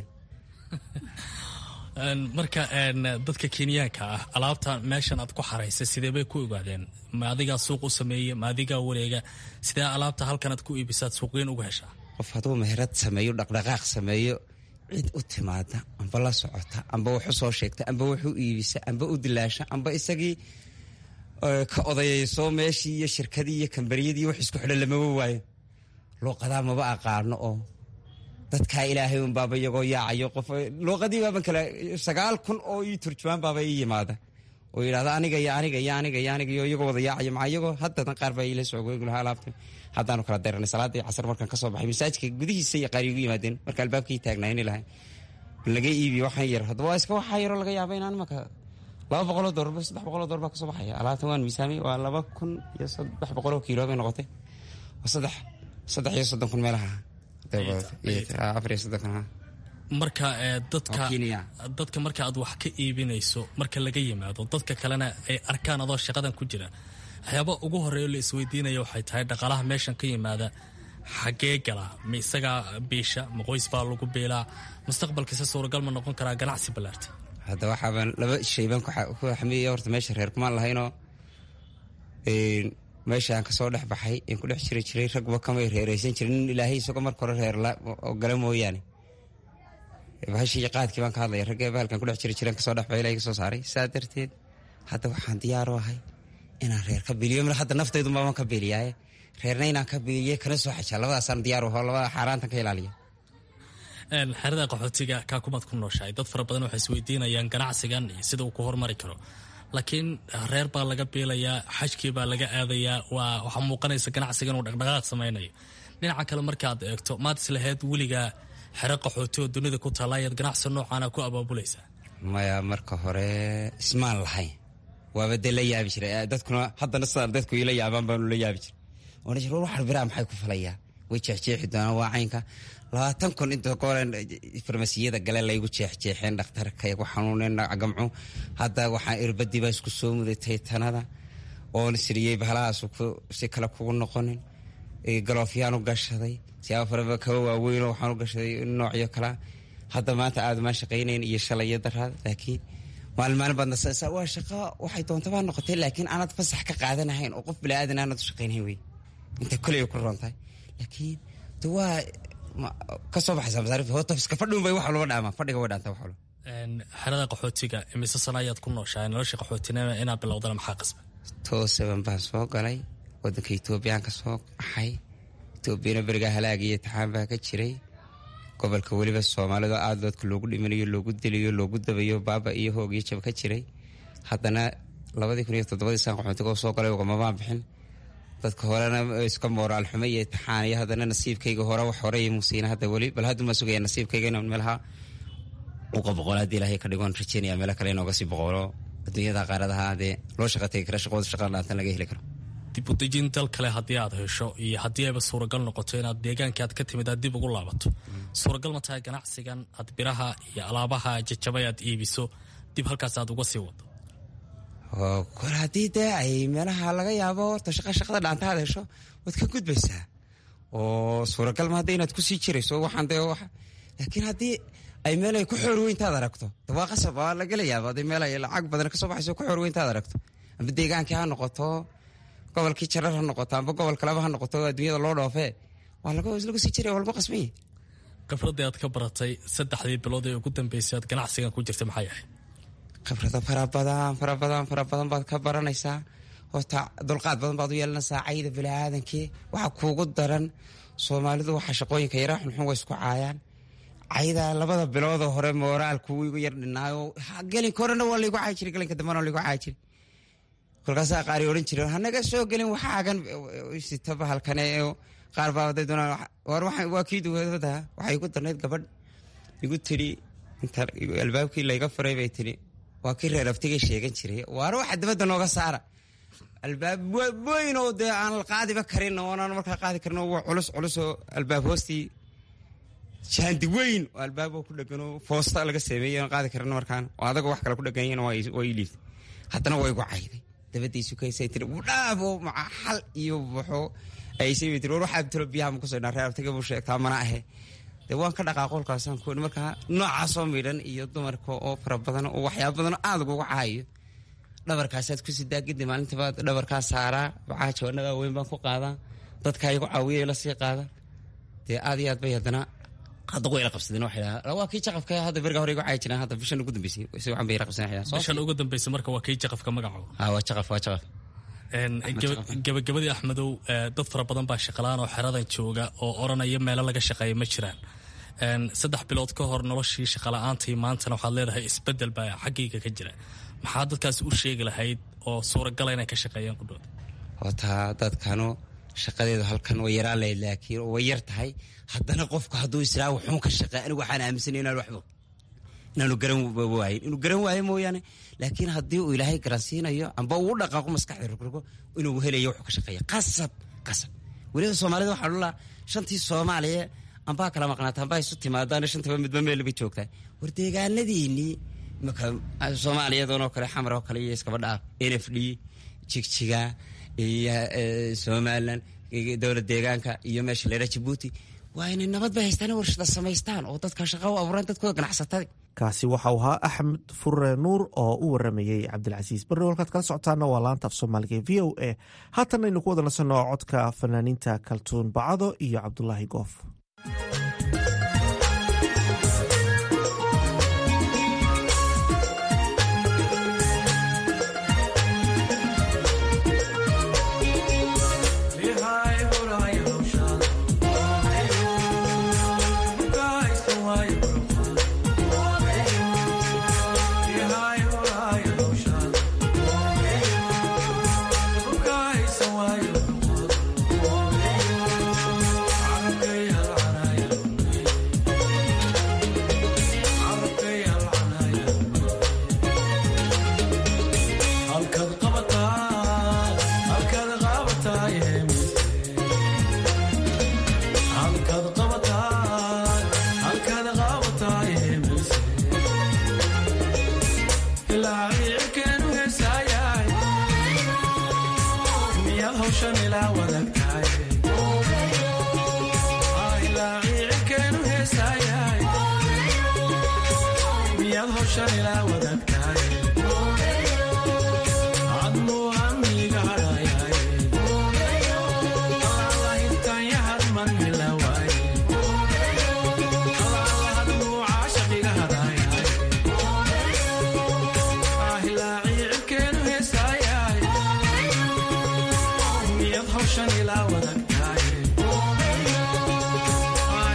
[SPEAKER 15] marka dadka kenyaanka ah alaabta meeshan aad ku xaraysay sidee bay ku ogaadeen ma adigaa suuq u sameeye ma adigaa wareega sidee alaabta halkanaad ku iibisaad suuqgeyn uga heshaa
[SPEAKER 14] qof hadduu meherad sameeyo dhaqdhaqaaq sameeyo cid u timaada amba la socota amba wax u soo sheegta amba wax u iibisa amba u dilaasha amba isagii ka odayayso meeshii iyo shirkadii iyo kambariyadii wax isku xidhan lamaba waayo luuqadaa maba aqaano oo dadkaa ilaahay un baaba iyagoo yaacayo qof luuqadii baaban kale sagaal kun oo ii turjumaan baaba ii yimaada oo yidhahda aniga iyo aniga iyo aniga iyo aniga iyo iyagoo wada yaacayo maxaa iyagoo haddadan qaar baa iila socgoygu lahaa alaabta haddaanu kala daranay salaadii casar markaan ka soo baxay masaajidka gudihiisa iyo qaar igu yimaadeen marka albaabkii taagnayni lahay laga iibiyo waxaan yar haddaba waa iska waxaa yaroo laga yaaba inaan imaka laba boqoloo doorba saddex boqoloo door baa kasoo baxaya alaabtan waan miisaamay waa laba kun iyo saddex boqoloo kiilo bay noqotay waa saddex saddex iyo soddon kun meelaha afar iyo soddon kun
[SPEAKER 15] marka dadka dadka marka aad wax ka iibinayso marka laga yimaado dadka kalena ay arkaan adoo shaqadan ku jira waxyaaba ugu horeeyo la isweydiinaya waxay tahay dhaqaalaha meeshan ka yimaada xaggee gala ma isagaa biisha ma qoys baa lagu biilaa mustaqbalkiisa suuragal ma noqon karaa ganacsi ballaarta
[SPEAKER 14] hadda waxaabaan laba shaybaan ku xamiya horta meesha reer kumaan lahaynoo meeshaan kasoo dhex baxay in ku dhex jiri jiray ragba kamay reereysan jirin nin ilaahay isagoo marka hore reer gala mooyaane bahashii qaadkii baan ka hadlaya ragga bahalkan kudhex jiri jireen kasoo dhex baxay ilahay kasoo saaray saa darteed hadda waxaan diyaar u ahay inaan reer ka biliyo hadda naftaydu maaban ka biliyaaye reerna inaan ka biliye kana soo xajaa labadaasaan diyaar u aho labada xaaraantan ka ilaaliya
[SPEAKER 15] xerada qaxootiga kaakumaad ku nooshahay dad fara badan waxay isweydiinayaan ganacsigan iyo sida uu ku hormari karo laakiin reer baa laga biilayaa xajkii baa laga aadayaa waa waxaa muuqanaysa ganacsiga inuu dhaqdhaqaaq samaynayo dhinaca kale markaad eegto maad islaheyd weligaa xero qaxooti oo dunida ku taalla ayaad ganacsi noocaana ku abaabulaysaa
[SPEAKER 14] maya marka hore ismaan lahayn waaba dee la yaabi jiray dadkuna haddana sidaan dadku ila yaabaan baanu la yaabi jiray oona jir war waxar biraa maxay ku falayaa way jeexjeexi doonaan waa caynka labaatan kun inta goolen farmasiyada gale laygu jeexjeexeen dhakhtarka igu xanuuneen gamcu hadda waxaa irbadii baa isku soo mudatay tanada oona siriyey bahalahaas si kale kugu noqonin galoofyaan u gashaday siyaaba faraba kaba waaweynoo waxaan u gashaday noocyo kalea hadda maanta aada maan shaqaynayn iyo shalay iyo daraad laakiin maalin maalin baad nasasa waa shaqo waxay doontaba noqotay laakiin aanad fasax ka qaadanahayn oo qof bilaadan aanad u shaqaynhayn wey inta koley ku roontahay laakiin de waa kasoo baxaysa masaarifta horta iska fadhiun bay wax walba dhaamaa fadhiga way dhaantaa wax walba
[SPEAKER 15] xerada qaxootiga imise sana ayaad ku nooshahay nolosha qaxootinima inaad bilowdana maxaa qasba
[SPEAKER 14] toosaban baan soo galay wadanka etoobiyaan ka soo baxay etoobiyana berigaa halaag iyo taxaan baa ka jiray gobolka weliba soomaalida aada doodka loogu dhimanayo loogu diliyo loogu dabayo baaba iyo hoog iyo jab ka jiray haddana labadii kun iyo toddobadii saan qaxootiga oo soo galay ugamabaan bixin dadka horena iska mooraal xumo iyo taxaan iyo haddana nasiibkayga hore wax hore iyo musiina hadda weli bal hadduma sugaya nasiibkayga inaan meelaha uqa boqol haddii ilaahay ka dhigoon rajeynaya meelo kale inooga sii boqolo adduunyada qaaradaha dee loo shaqa tegi kara shaqooda shaqa dhaantan laga heli karo
[SPEAKER 15] dib u dejin dal kale haddii aad hesho iyo haddii ayba suuragal noqoto inaad deegaankii aad ka timid aad dib ugu laabato suuragal ma tahay ganacsigan aad biraha iyo alaabaha jajabay aad iibiso dib halkaas aad uga sii wado
[SPEAKER 14] kor haddii dee ay meelaha laga yaabo horta shaqa shaqada dhaanta aad hesho waad ka gudbaysaa oo suuragal ma hadda inaad kusii jirayso waxaan dee laakiin haddii ay meel ay ku xoor weyntaad aragto waa qasab waa lagala yaaba hadii meel ay lacag badan kasoo baxayso ku xoor weyntaad aragto amba deegaankii ha noqoto gobolkii jarar ha noqoto amba gobol kaleba ha noqoto adduunyada loo dhoofee waa lagu sii jiray waa lagu qasmaya
[SPEAKER 15] khibradii aad ka baratay saddexdii bilood ee ugu dambeysay aad ganacsigan ku jirtay maxay ahayd
[SPEAKER 14] khibrado fara badan fara badan fara badan baad ka baranaysaa horta dulqaad badan baad u yeelanaysaa cayda biniaadankii waxaa kuugu daran soomaalidu waxaa shaqooyinka yaraa xunxun way isku caayaan cayda labada biloodoo hore mooraalku igu yar dhinaayo gelinka horena waa laygu caayi jiray gelinka dambena waa laygu caayi jiray kolkaasaa qaari odhan jiray hanaga soo gelin waxaagan sita bahalkane qaar baa waday doonaan war waa kii duwada waxay igu darnayd gabadh igu tidhi inta albaabkii layga furay bay tidhi waa kii reer aftigay sheegan jiray waar waxa dibadda nooga saara albaab weyn oo dee aan qaadiba karin oonaan markaa qaadi karin waa culus culus oo albaab hoostii jaandi weyn oo albaab ku dheganoo foosta laga sameeyey aan qaadi karin markaan oo adaga wax kale ku dhegan waa ii liiftay haddana waa igu cayday dabadiisu kaysay tiri udhaaf oo maca xal iyo wuxuu aysay bay tiri war waxaa tiro biyaha ma kusoo dhaa reer abtiga buu sheegtaa mana ahe dee waan ka dhaqaa qolkaasaan ku markaa noocaasoo midhan iyo dumarka oo fara badan oo waxyaaba badan aada uguga caayo dhabarkaasaad ku sidaa kadib maalintiiba dhabarkaa saaraa bacaa jawaanadaa weyn baan ku qaadaa dadkaa igu caawiya ila sii qaada dee aad iyo aad bay haddana hadda way ila qabsadeen waxay dhahaa waa kii jaqafka hadda beriga hore igu caayi jireen hadda bishan ugu dambeysay si waxan bay ila qabsadeen
[SPEAKER 15] bishan ugu dambeysay marka waa kii jaqafka magaco
[SPEAKER 14] ha waa jaqaf waa jaqaf
[SPEAKER 15] gabagabadii axmedow dad fara badan baa shaqalaan oo xeradan jooga oo oranaya meelo laga shaqeeya ma jiraan saddex bilood ka hor noloshii shaqala-aantii maantana waxaad leedahay isbedel baa xaggayga ka jira maxaa dadkaas u sheegi lahayd oo suuragala inay ka shaqeeyaan qudhood
[SPEAKER 14] horta dadkanu shaqadeedu halkan way yaraan lahayd laakiin way yar tahay haddana qofku hadduu israa wuxuun ka shaqeey anigu waxaan aaminsanay inaan waxba inaanu garan waayin inuu garan waayo mooyaane laakiin haddii uu ilaahay garansiinayo amba uu dhaqaaqo maskaxda rogrgo inuu helayo wuxuu ka shaqeeya qasab qasab weliba soomaalida waxaa dhulaa shantii soomaaliya ambaa kala maqnaata ambaa isu timaadaan shantaba midba meel bay joogtaa war deegaanadiinii imaka soomaaliyadoonoo kale xamar oo kale iyo iskaba dhaaf n f d jigjiga iyo somalilan dowlad deegaanka iyo meesha leera jabuuti waa inay nabad bay haystaan warshada samaystaan oo dadka shaqa u abuuraan dadkooda ganacsatada
[SPEAKER 7] kaasi waxau ahaa axmed furre nuur oo u waramayey cabdilcasiis barre walkaad kala socotaana waa laanta af soomaaliga v o a haatanna aynu ku wada nasanoo codka fanaaniinta kaltuun bacado iyo cabdulaahi goof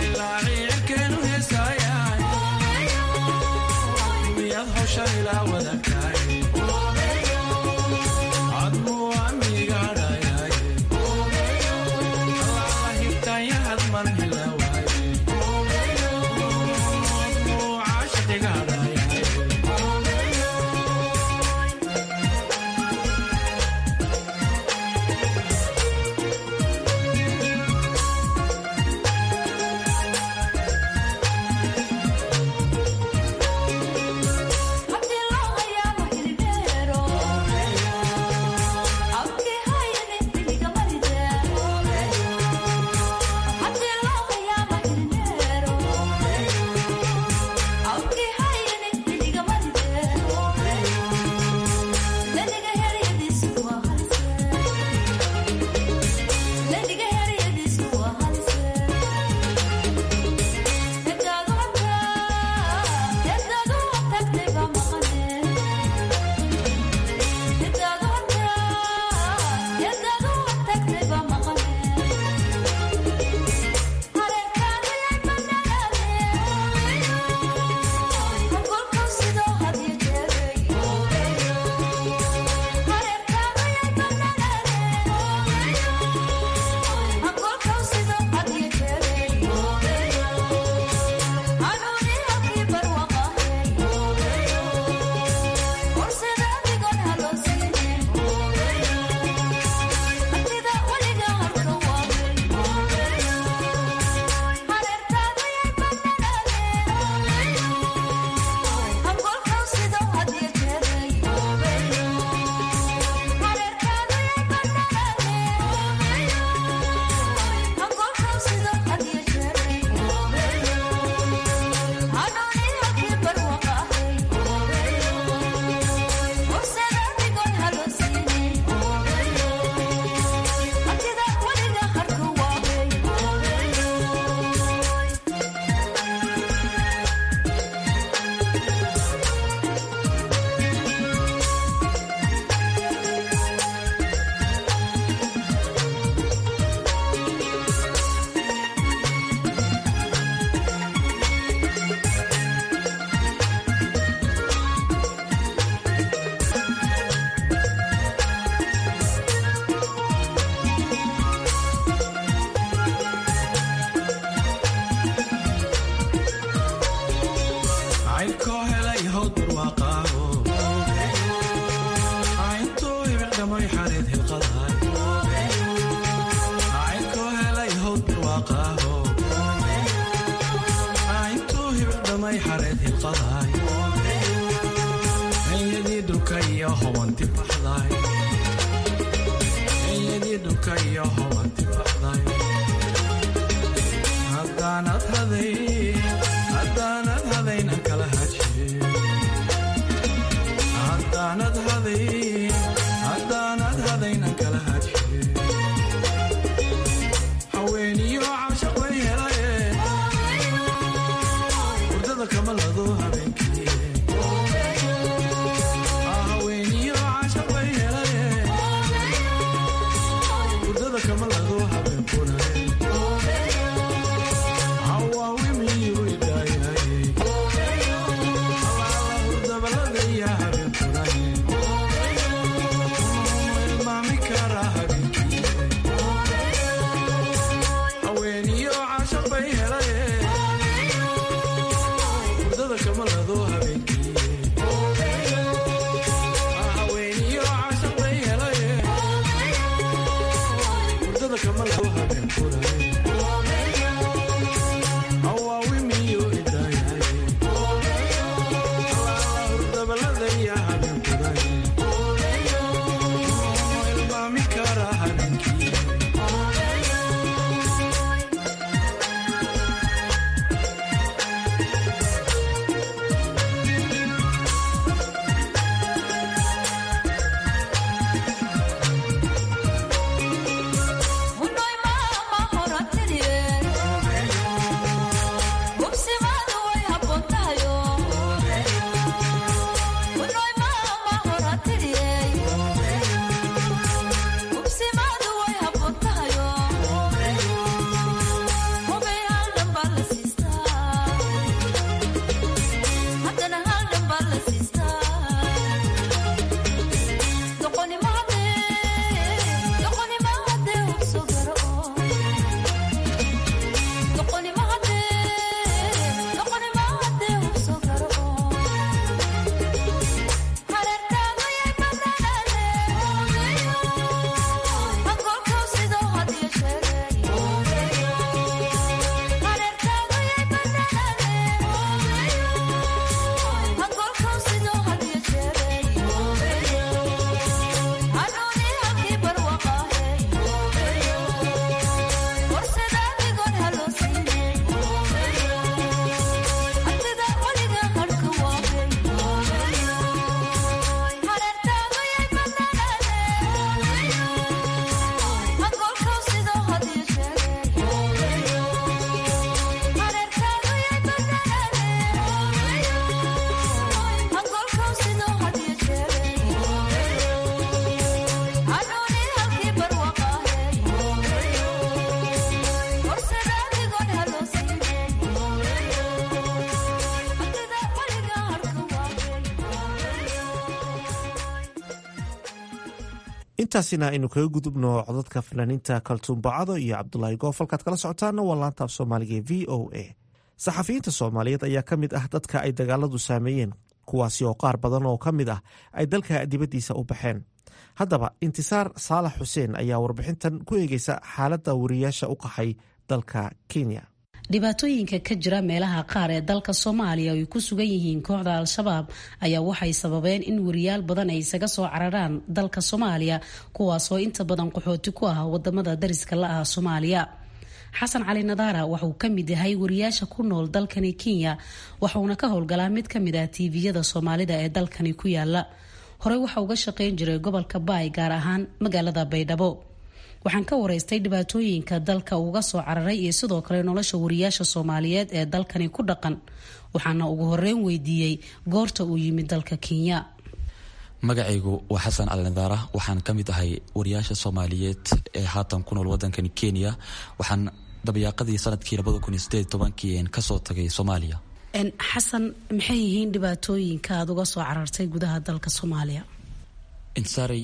[SPEAKER 16] Shine, I hilqaday enyadii dhulka iyo hobanti baxday enyadii dhulka iyo hobanti baxday haddaanad haday haddaanad hadayna kala haje haddaanad haday haddaanad hadayna kala haje haweeniyo caashaq way helaye hurdada kama lado habeenkii haweeniyo caashaq way helaye hurdada kama lado habeenkuna hawaawimiyu idaayaye alaala hurdaballadaya habeenkuna ilmaami kara habeenkii haweeniyo caashaq bay helaye hurdada kama lado habeenkii haweeniyo caashaq bay helaye hurdada kama lado habeenkuna hawaawimiyo idaayaye alaala hurdabaladaya habeenkuna ilmaami kara habeenkii
[SPEAKER 7] intaasina aynu kaga gudubno codadka fanaaniinta kaltuun bacado iyo cabdulaahi goof halkaad kala socotaana waa laanta af soomaaliga e v o a saxafiyiinta soomaaliyeed ayaa ka mid ah dadka ay dagaaladu saameeyeen kuwaasi oo qaar badan oo ka mid ah ay dalka dibaddiisa u baxeen haddaba intisaar saalax xuseen ayaa warbixintan ku eegeysa xaaladda wariyaasha u qaxay dalka kenya
[SPEAKER 17] dhibaatooyinka ka jira meelaha qaar ee dalka soomaaliya ay ku sugan yihiin kooxda al-shabaab ayaa waxay sababeen in wariyaal badan ay isaga soo cararaan dalka soomaaliya kuwaasoo inta badan qaxooti ku ah wadamada dariska la ah soomaaliya xasan cali nadaara waxauu ka mid yahay wariyaasha ku nool dalkani kenya waxauna ka howlgalaa mid ka mid ah tiiviyada soomaalida ee dalkani ku yaala horey waxa uga shaqeyn jiray gobolka baay gaar ahaan magaalada baydhabo waxaan ka wareystay dhibaatooyinka dalka uga soo cararay iyo sidoo kale nolosha wariyaasha soomaaliyeed ee dalkani ku dhaqan waxaana ugu horeyn weydiiyey goorta uu yimid dalka kenya
[SPEAKER 18] magacaygu waa xasan alnadaara waxaan ka mid ahay wariyaasha soomaaliyeed ee haatan ku nool wadankani kenya waxaan dabayaaqadii sanadkii labadakunsieedtobankii kasoo tagay soomaaliya
[SPEAKER 17] xasan maxay yihiin dhibaatooyinka aada uga soo carartay gudaha dalka soomaaliya
[SPEAKER 18] insaaray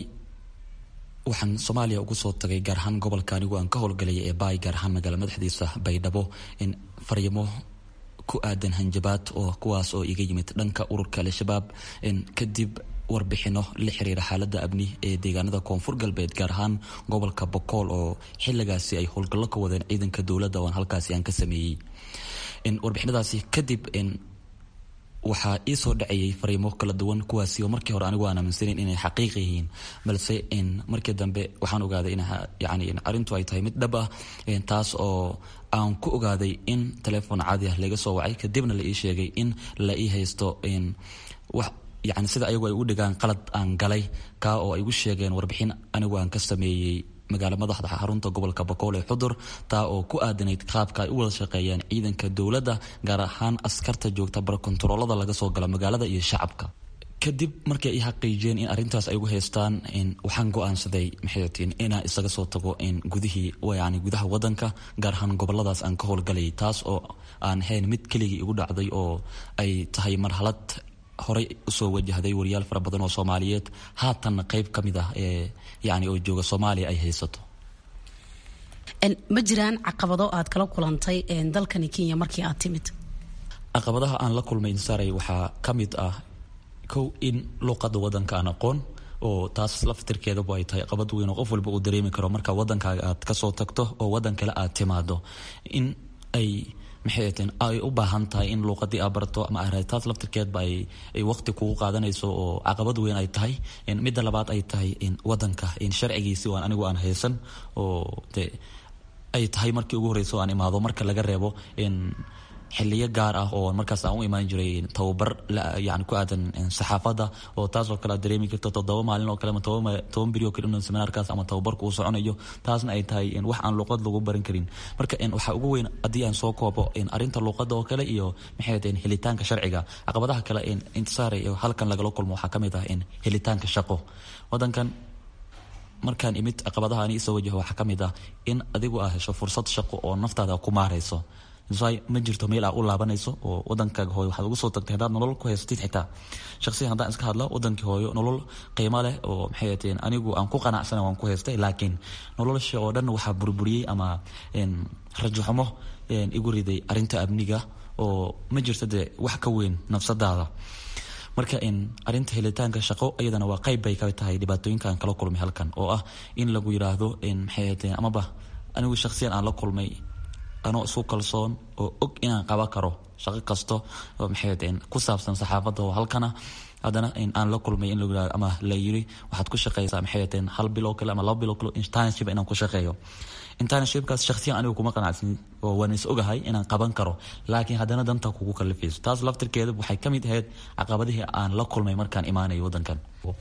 [SPEAKER 18] waxaan soomaaliya ugu soo tagay gaar ahaan gobolka anigu aan ka howlgalay ee baay gaar ahaan magaala madaxdiisa baydhabo in fariimo ku aadan hanjabaad oo kuwaas oo iga yimid dhanka ururka al-shabaab kadib warbixino la xiriira xaalada abni ee deegaanada koonfur galbeed gaar ahaan gobolka bokool oo xiligaasi ay howlgallo ka wadeen ciidanka dowladda oon halkaasi aan ka sameeyey warbixinadaasi kadib waxaa ii soo dhacayay fariimo kala duwan kuwaasi oo markii hore anigu aan aaminsaneyn inay xaqiiq yihiin balse markii dambe waxaan ogaaday in yani arrintu ay tahay mid dhab ah taas oo aan ku ogaaday in telefoon caadi ah laga soo wacay kadibna la ii sheegay in la ii haysto wax yani sida ayagu ay u dhigaan qalad aan galay kaa oo ay igu sheegeen warbixin anigu aan ka sameeyey magaalo madaxda xarunta gobolka bakool ee xudur taa oo ku aadanayd qaabka ay u wada shaqeeyaan ciidanka dowladda gaar ahaan askarta joogta barkontaroolada laga soo gala magaalada iyo shacabka kadib markay i xaqiijiyeen in arrintaas ay ugu haystaan waxaan go-aansaday maxaytiin inaan isaga soo tago gudihii yani gudaha wadanka gaar ahaan goboladaas aan ka howlgalayay taas oo aan hayn mid keligii igu dhacday oo ay tahay marxalad horey usoo wajahday wariyaal fara badan oo soomaaliyeed haatanna qeyb ka mid ah ee yani oo jooga soomaaliya ay haysato
[SPEAKER 17] ma jiraan caqabado aad kala kulantay dalkani kenya markii aad timid
[SPEAKER 18] caqabadaha aan la kulmay insaaray waxaa ka mid ah kow in luuqada wadanka aan aqoon oo taas laftirkeedabu ay tahay qabad weyn oo qof walba uu dareemi karo marka wadankaaga aad kasoo tagto oo wadan kale aad timaado in ay maxay ahateen ay u baahan tahay in luuqadii aa barto ama taas laftirkeedba ay waqti kugu qaadanayso oo caqabad weyn ay tahay midda labaad ay tahay wadanka sharcigiisi aan anigu aan haysan oo de ay tahay markii ugu horeyso aan imaado marka laga reebo xiliyo gaar ah oo markaas aan u imaan jiray tababar yani ku aadan saxaafadda oo taasoo kale aad dareemi karto toddoba maalin oo kale ama toban beri oo kale in seminaarkaas ama tababarku uu soconayo taasna ay tahay wax aan luuqad lagu baran karin marka waxaa ugu weyn haddii aan soo koobo arrinta luuqadda oo kale iyo maxay ahayd helitaanka sharciga caqabadaha kale intisaare halkan lagala kulmo waxaa ka mid ah helitaanka shaqo wadankan markaan imid caqabadaha ani isoo wajaho waxaa ka mid ah in adigu aa hesho fursad shaqo oo naftaada ku maarayso ma jirto meel aa u laabanayso oo wadankaaga hooyo waxaad ugu soo tagtay haddaad nolol ku haysatid xitaa shaqsiyan haddaan iska hadla wadankii hooyo nolol qiimo leh oo maxay ahateen anigu aan ku qanacsana waan ku haystay laakiin nolosha oo dhan waxaa burburiyey ama rajaxumo igu riday arrinta amniga oo ma jirto dee wax ka weyn nafsadaada marka arinta helitaanka shaqo iyadana waa qayb bay ka tahay dhibaatooyinka aan kala kulmay halkan oo ah in lagu yiraahdo maxay ahateen amaba anigu shaqsiyan aan la kulmay anoo isku kalsoon oo og inaan qaban karo shaqo kasto oo maxay ku saabsan saxaafadda oo halkana haddana aan la kulmay in lagu yirahdo ama la yiri waxaad ku shaqeysaa maxay ahateen hal bil oo kale ama laba bil oo kale internship inaan ku shaqeeyo internshipkaas shakhsiyan anigu kuma qanacsin oo waan is ogahay inaan qaban karo laakiin haddana danta kugu kalifayso taas laftirkeeda waxay ka mid ahayd caqabadihii aan la kulmay markaan imaanayo wadankan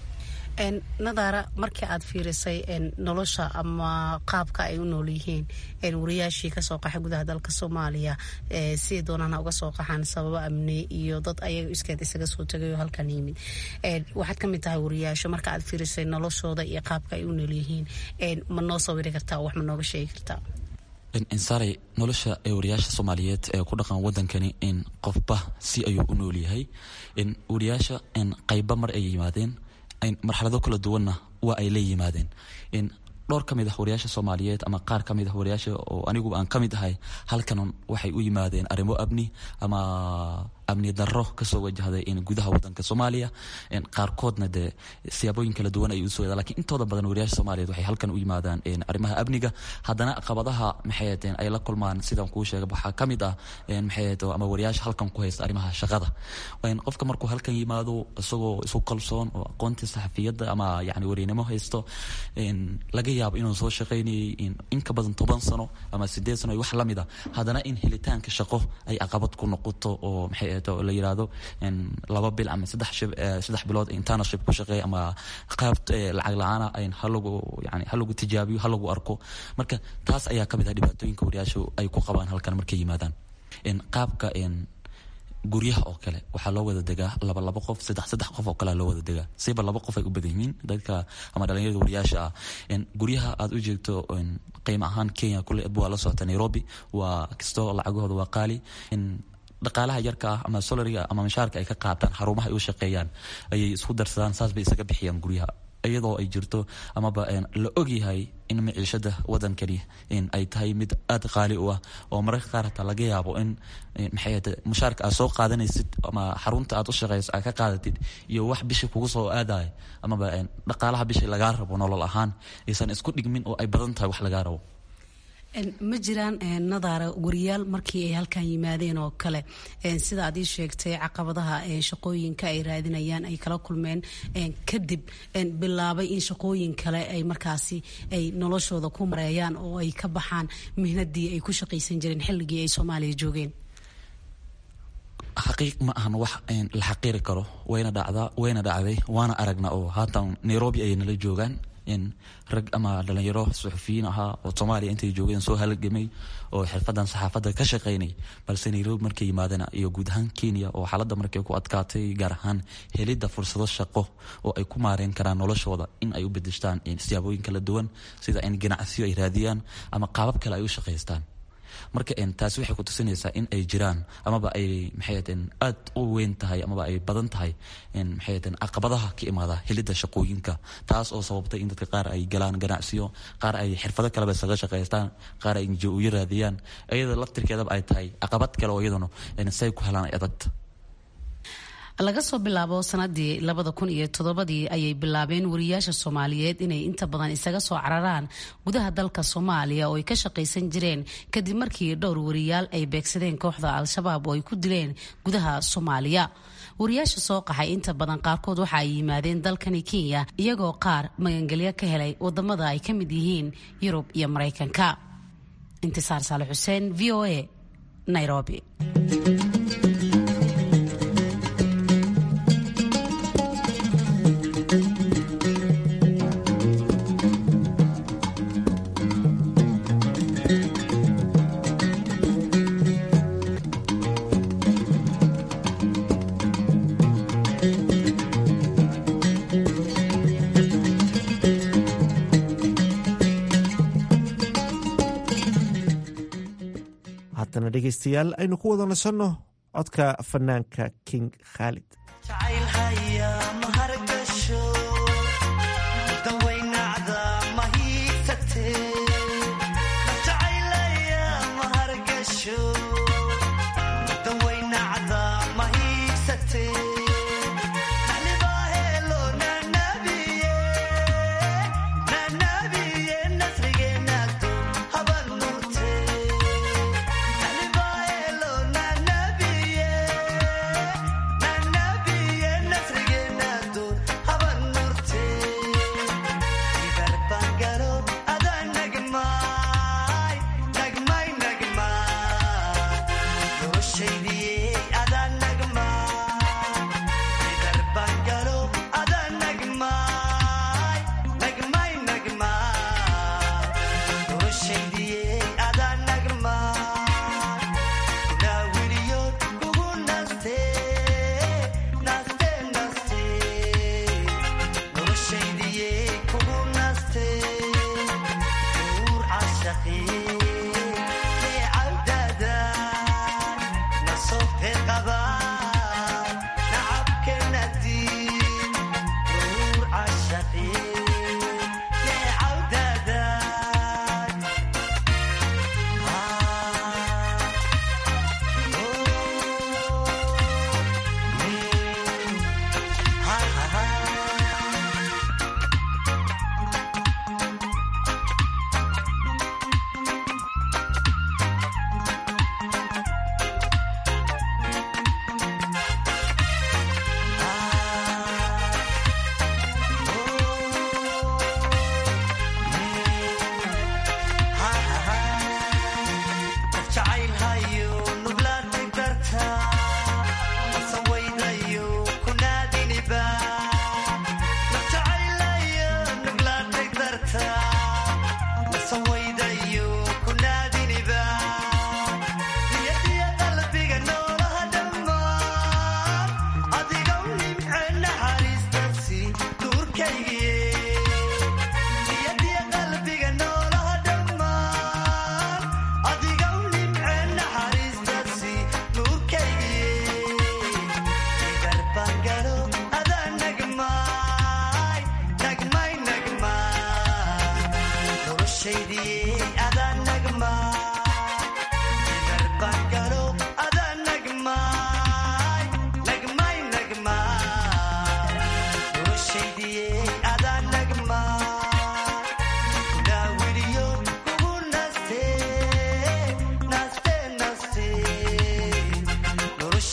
[SPEAKER 17] nadaara markii aad fiirisay nolosha ama qaabka ay u nool yihiin wariyaashii kasoo qaxay gudaha dalka soomaaliya siday doonaan uga soo qaxaan sababo amni iyo dad ayaga iskeed isaga soo tagay oo halkan yimid waxaad kamid tahay wariyaasho marka aad fiirisay noloshooda iyo qaabka ay u nool yihiin ma noo sawiri kartaa wax ma nooga sheegi kartaa
[SPEAKER 18] insaaray nolosha ee wariyaasha soomaaliyeed ee ku dhaqan wadankani in qofba si ayuu u nool yahay wariyaasha qayba mar ay yimaadeen marxalado kala duwanna waa ay la yimaadeen dhowr ka mid ah wariyaasha soomaaliyeed ama qaar ka mid ah wariyaasha oo anigu aan ka mid ahay halkan waxay u yimaadeen arrimo amni ama amni darro kasoo wajahday gudaha wadanka soomaaliya qaarkoodna dee siyaabooyin kala duwan ay usoo yadaan lakiin intooda badan wariyaasha soomaaliyeed waxay halkan u yimaadaan arrimaha amniga haddana caqabadaha maxay ahateen ay la kulmaan sidaan kuu sheegay waxaa ka mid ah maxay ahayd ama wariyaasha halkan ku haysta arrimaha shaqada qofka markuu halkan yimaado isagoo isu kalsoon oo aqoontii saxafiyadda ama yani wariynimo haysto laga yaabo inuu soo shaqaynayay in ka badan toban sano ama sideed sano wax lamid a haddana in helitaanka shaqo ay caqabad ku noqoto oo maxay la yirahdo laba bil ama saddex bilood internship ku shaqeey ama qaab lacag la-aana halagu yani halagu tijaabiyo halagu arko marka taas ayaa kamid ah dhibaatooyinka wariyaashu ay ku qabaan halkan markay yimaadaan qaabka guryaha oo kale waxaa loo wada degaa laba laba qof saddex saddex qof oo kalea loo wada degaa siba laba qof ay u badan yihiin dadka ama dhalinyarada wariyaasha ah guryaha aad u jeegto qiimo ahaan kenya kule waa la socota nairobi waa kastoo lacagahooda waa qaali dhaqaalaha yarka ah ama solariga ama mashaarka ay ka qaataan xarumaha ay u shaqeeyaan ayay isku darsadaan saas bay isaga bixiyaan guryaha iyadoo ay jirto amaba la ogyahay in maciishada wadankani ay tahay mid aada qaali u ah oo mararka qaar hataa laga yaabo in maxay mushaarka aad soo qaadanaysid ama xarunta aad u shaqeyso aad ka qaadatid iyo wax bisha kugu soo aadayo amaba dhaqaalaha bisha lagaa rabo nolol ahaan aysan isku dhigmin oo ay badan tahay wax lagaa rabo
[SPEAKER 17] ma jiraan nadaara wariyaal markii ay halkan yimaadeen oo kale sida aad ii sheegtay caqabadaha shaqooyinka ay raadinayaan ay kala kulmeen kadib bilaabay in shaqooyin kale ay markaasi ay noloshooda ku mareeyaan oo ay ka baxaan mihnadii ay ku shaqaysan jireen xilligii ay soomaaliya joogeen
[SPEAKER 18] xaqiiq ma ahan wax la xaqiiri karo wayna dhacdaa wayna dhacday waana aragna oo haatan nairobi ayay nala joogaan rag ama dhalinyaro suxufiyiin ahaa oo soomaaliya intay joogeen soo halgamay oo xirfadan saxaafadda ka shaqaynay balse nairobi markay yimaadeen iyo guud ahaan kenya oo xaaladda markay ku adkaatay gaar ahaan helidda fursado shaqo oo ay ku maareen karaan noloshooda in ay u bedeshtaan siyaabooyin kala duwan sida in ganacsiyo ay raadiyaan ama qaabab kale ay u shaqaystaan marka taasi waxay ku tusinaysaa in ay jiraan amaba ay maxay aad u weyn tahay amaba ay badan tahay maxay caqabadaha ka imaada helidda shaqooyinka taas oo sababtay in dadka qaar ay galaan ganacsiyo qaar ay xirfado kaleba isaga shaqaystaan qaar ay uyo raadiyaan iyada laftirkeedaba ay tahay caqabad kale oo iyaduna say ku helaan adag
[SPEAKER 17] laga soo bilaabo sanadii labada kun iyo toddobadii ayay bilaabeen wariyaasha soomaaliyeed inay inta badan isaga soo cararaan gudaha dalka soomaaliya oo ay ka shaqaysan jireen kadib markii dhowr wariyaal ay beegsadeen kooxda al-shabaab oo ay ku dileen gudaha soomaaliya wariyaasha soo qaxay inta badan qaarkood waxa ay yimaadeen dalkani kenya iyagoo qaar magangelyo ka helay wadamada ay ka mid yihiin yurub iyo maraykanka intisaar saale xuseen v o a nairobi
[SPEAKER 7] haddana dhegaystayaal aynu ku wada nasanno codka fanaanka king khaalid
[SPEAKER 19] Nasrigeena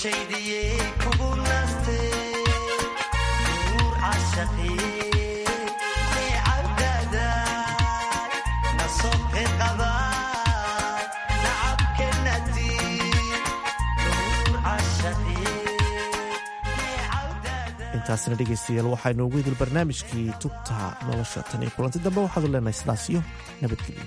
[SPEAKER 7] intaasna dhegaystayaal waxaa inoogu idil barnaamijkii tubta nolosha tan iyo kulanti dambe waxaadu leenahay sidaas iyo nabadgelyo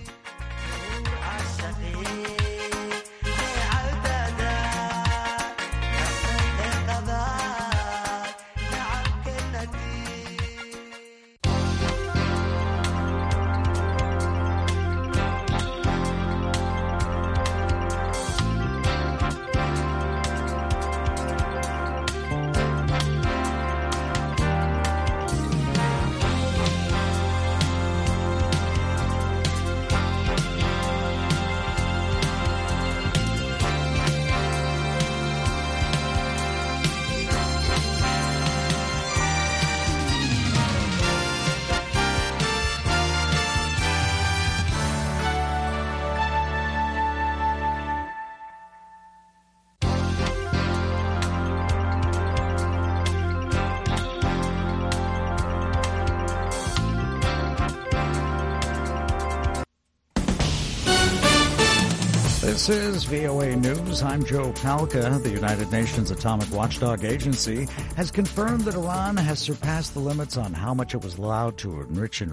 [SPEAKER 19] This is VOA News. I'm Joe Palca. The United Nations Atomic Watchdog Agency has confirmed that Iran has surpassed the limits on how much it was allowed to enrich